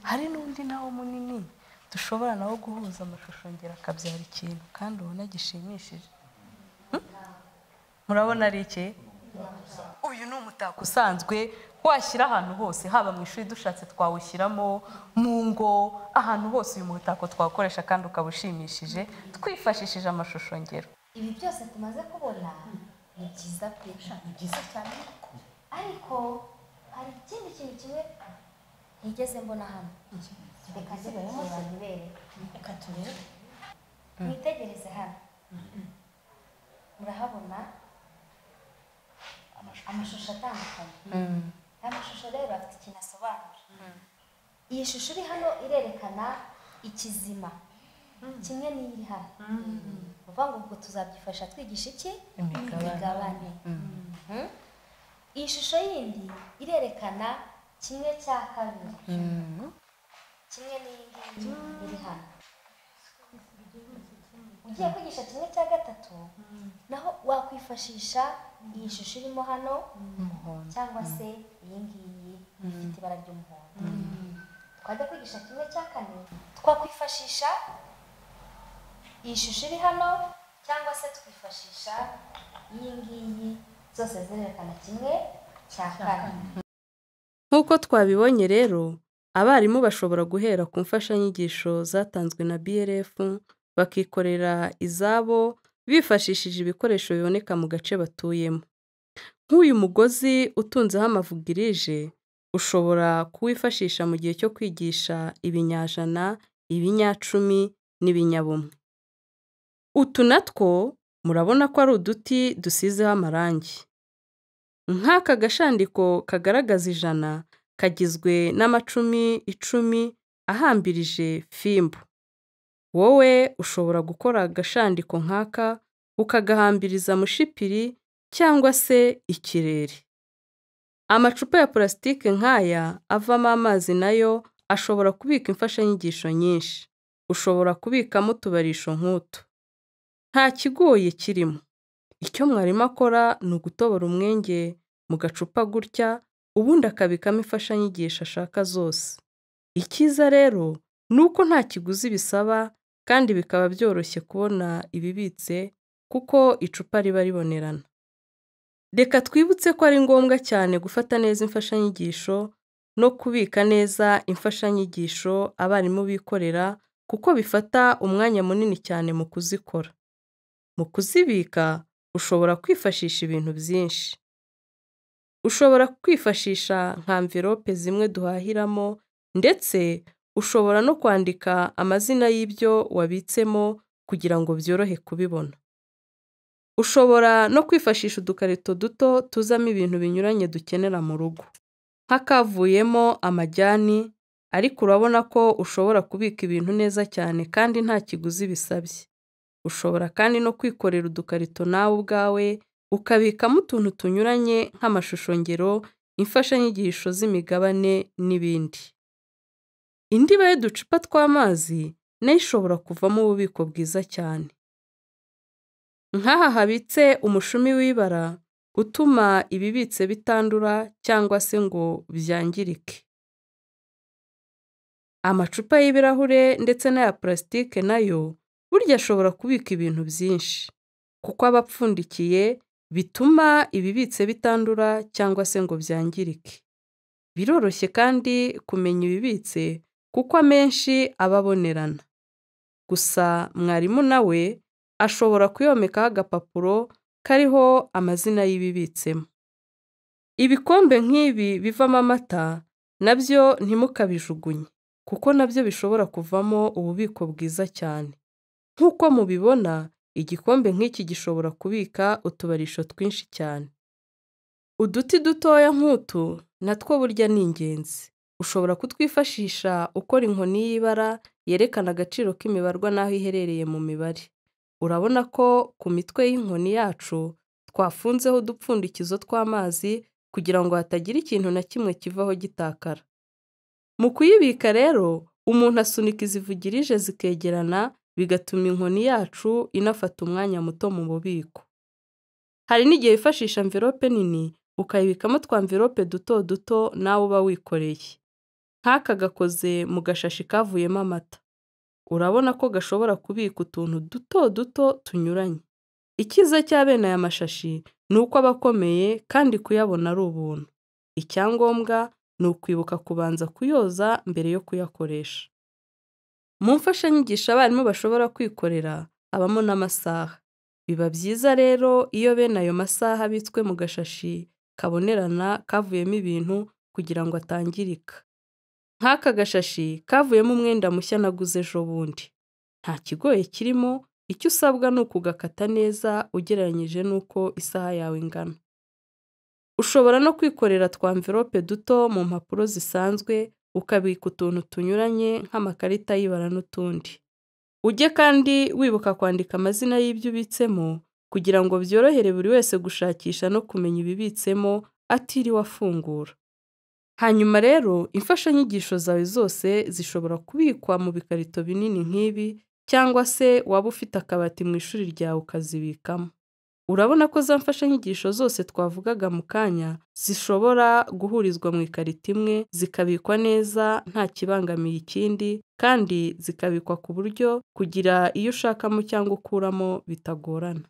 hari n'undi nawo munini dushobora nawo guhuza amashusho ngera akabyara ikintu kandi ubona gishimishije Hmm? murabona ari iki uyu ni umutako usanzwe washyira ahantu hose haba mu ishuri dushatse twawushyiramo mu ngo ahantu hose uyu mutako twakoresha kandi ukaba ushimishije twifashishije amashusho ngero ibi byose tumaze kubona ni byiza pe ni byiza cyane ariko hari ikindi kintu kimwe ntigeze mbona hano reka njye kureba nibere reka turebe mwitegereze hano murahabona amashusho atandukanye aya mashusho rero afite ikintu asobanura iyi shusho iri hano irerekana ikizima kimwe n'iri hano ni ukuvuga ngo ubwo tuzabyifasha twigisha iki imigabane Mm. iyi shusho yindi irerekana kimwe cya kabiri kimwe n'iyi ngiyi iri hano ugiye kwigisha kimwe cya gatatu naho wakwifashisha iyi shusho irimo hano cyangwa se iyi ngiyi ifite ibara ry'umuhondo twajya kwigisha kimwe cya kane twakwifashisha iyi shusho iri hano cyangwa se twifashisha iyi ngiyi zose zirerekana kimwe cya kane Nk'uko twabibonye rero, abarimu bashobora guhera ku mfashanyigisho zatanzwe na BRF, bakikorera izabo bifashishije ibikoresho biboneka mu gace batuyemo. Nk'uyu mugozi utunzeho amavugirije, ushobora kuwifashisha mu gihe cyo kwigisha ibinyajana, ibinyacumi n'ibinyabumwe. Utu natwo murabona ko ari uduti dusizeho amarangi. Nk'aka gashandiko kagaragaza ijana kagizwe n'amacumi icumi ahambirije fimbo. Wowe ushobora gukora agashandiko nk'aka ukagahambiriza mu shipiri cyangwa se ikirere. Amacupa ya purasitike nk'aya avamo amazi nayo ashobora kubika imfashanyigisho nyinshi. Ushobora kubikamo utubarisho nk'utu. Nta kigoye kirimo. Icyo mwarimu akora ni ugutobora umwenge mu gacupa gutya, ubundi akabikamo imfashanyigisho ashaka zose. Icyiza rero ni uko nta kiguzi bisaba kandi bikaba byoroshye kubona ibibitse kuko icupa riba ribonerana. Reka twibutse ko ari ngombwa cyane gufata neza imfashanyigisho no kubika neza imfashanyigisho abarimu bikorera kuko bifata umwanya munini cyane mu kuzikora. Mu kuzibika ushobora kwifashisha ibintu byinshi. Ushobora kwifashisha nka mverope zimwe duhahiramo ndetse ushobora no kwandika amazina y'ibyo wabitsemo kugira ngo byorohe kubibona. Ushobora no kwifashisha udukarito duto tuzamo ibintu binyuranye dukenera mu rugo. Nk'akavuyemo amajyani ariko urabona ko ushobora kubika ibintu neza cyane kandi nta kiguzi bisabye. Ushobora kandi no kwikorera udukarito nawe ubwawe, ukabikamo utuntu tunyuranye nk'amashusho ngero, imfashanyigisho z'imigabane n'ibindi. Indiba y'uducupa tw'amazi nayo ishobora kuvamo ububiko bwiza cyane. Nk'aha habitse umushumi w'ibara utuma ibibitse bitandura cyangwa se ngo byangirike. Amacupa y'ibirahure ndetse n'aya purasitike nayo burya ashobora kubika ibintu byinshi kuko aba apfundikiye bituma ibibitse bitandura cyangwa se ngo byangirike. Biroroshye kandi kumenya ibibitse kuko amenshi aba abonerana. Gusa mwarimu nawe ashobora kuyomekaho agapapuro kariho amazina y'ibibitsemo. Ibikombe nk'ibi bivamo amata nabyo ntimukabijugunye kuko nabyo bishobora kuvamo ububiko bwiza cyane. Nk'uko mubibona, igikombe nk'iki gishobora kubika utubarisho twinshi cyane. Uduti dutoya nk'utu na two burya ni ingenzi. Ushobora kutwifashisha ukora inkoni y'ibara yerekana agaciro k'imibarwa n'aho iherereye mu mibare. Urabona ko ku mitwe y'inkoni yacu twafunzeho udupfundikizo tw'amazi kugira ngo hatagira ikintu na kimwe kivaho gitakara. Mu kuyibika rero, umuntu asunika izivugirije zikegerana bigatuma inkoni yacu inafata umwanya muto mu bubiko. Hari n'igihe wifashisha amverope nini ukayibikamo twa mverope duto duto nawe uba wikoreye. Nk'aka gakoze mu gashashi kavuyemo amata. Urabona ko gashobora kubika utuntu duto duto tunyuranye. Icyiza cya bene aya mashashi ni uko aba akomeye kandi kuyabona ari ubuntu. Icyangombwa ni ukwibuka kubanza kuyoza mbere yo kuyakoresha. Mu mfashanyigisho abarimu bashobora kwikorera habamo n'amasaha. Biba byiza rero iyo bene ayo masaha abitswe mu gashashi kabonerana kavuyemo ibintu kugira ngo atangirika. Nk'aka gashashi kavuyemo umwenda mushya naguze ejo bundi. Nta kigoye kirimo, icyo usabwa ni ukugakata neza ugereranyije n'uko isaha yawe ingana. ushobora no kwikorera twa mverope duto mu mpapuro zisanzwe ukabika utuntu tunyuranye nk'amakarita y'ibara n'utundi ujye kandi wibuka kwandika amazina y'ibyo ubitsemo kugira ngo byorohere buri wese gushakisha no kumenya ibibitsemo atiriwe afungura hanyuma rero imfashanyigisho zawe zose zishobora kubikwa mu bikarito binini nk'ibi cyangwa se waba ufite akabati mu ishuri ryawe ukazibikamo urabona ko za mfashanyigisho zose twavugaga mu kanya zishobora guhurizwa mu ikarito imwe zikabikwa neza nta kibangamiye ikindi kandi zikabikwa ku buryo kugira iyo ushakamo cyangwa ukuramo bitagorana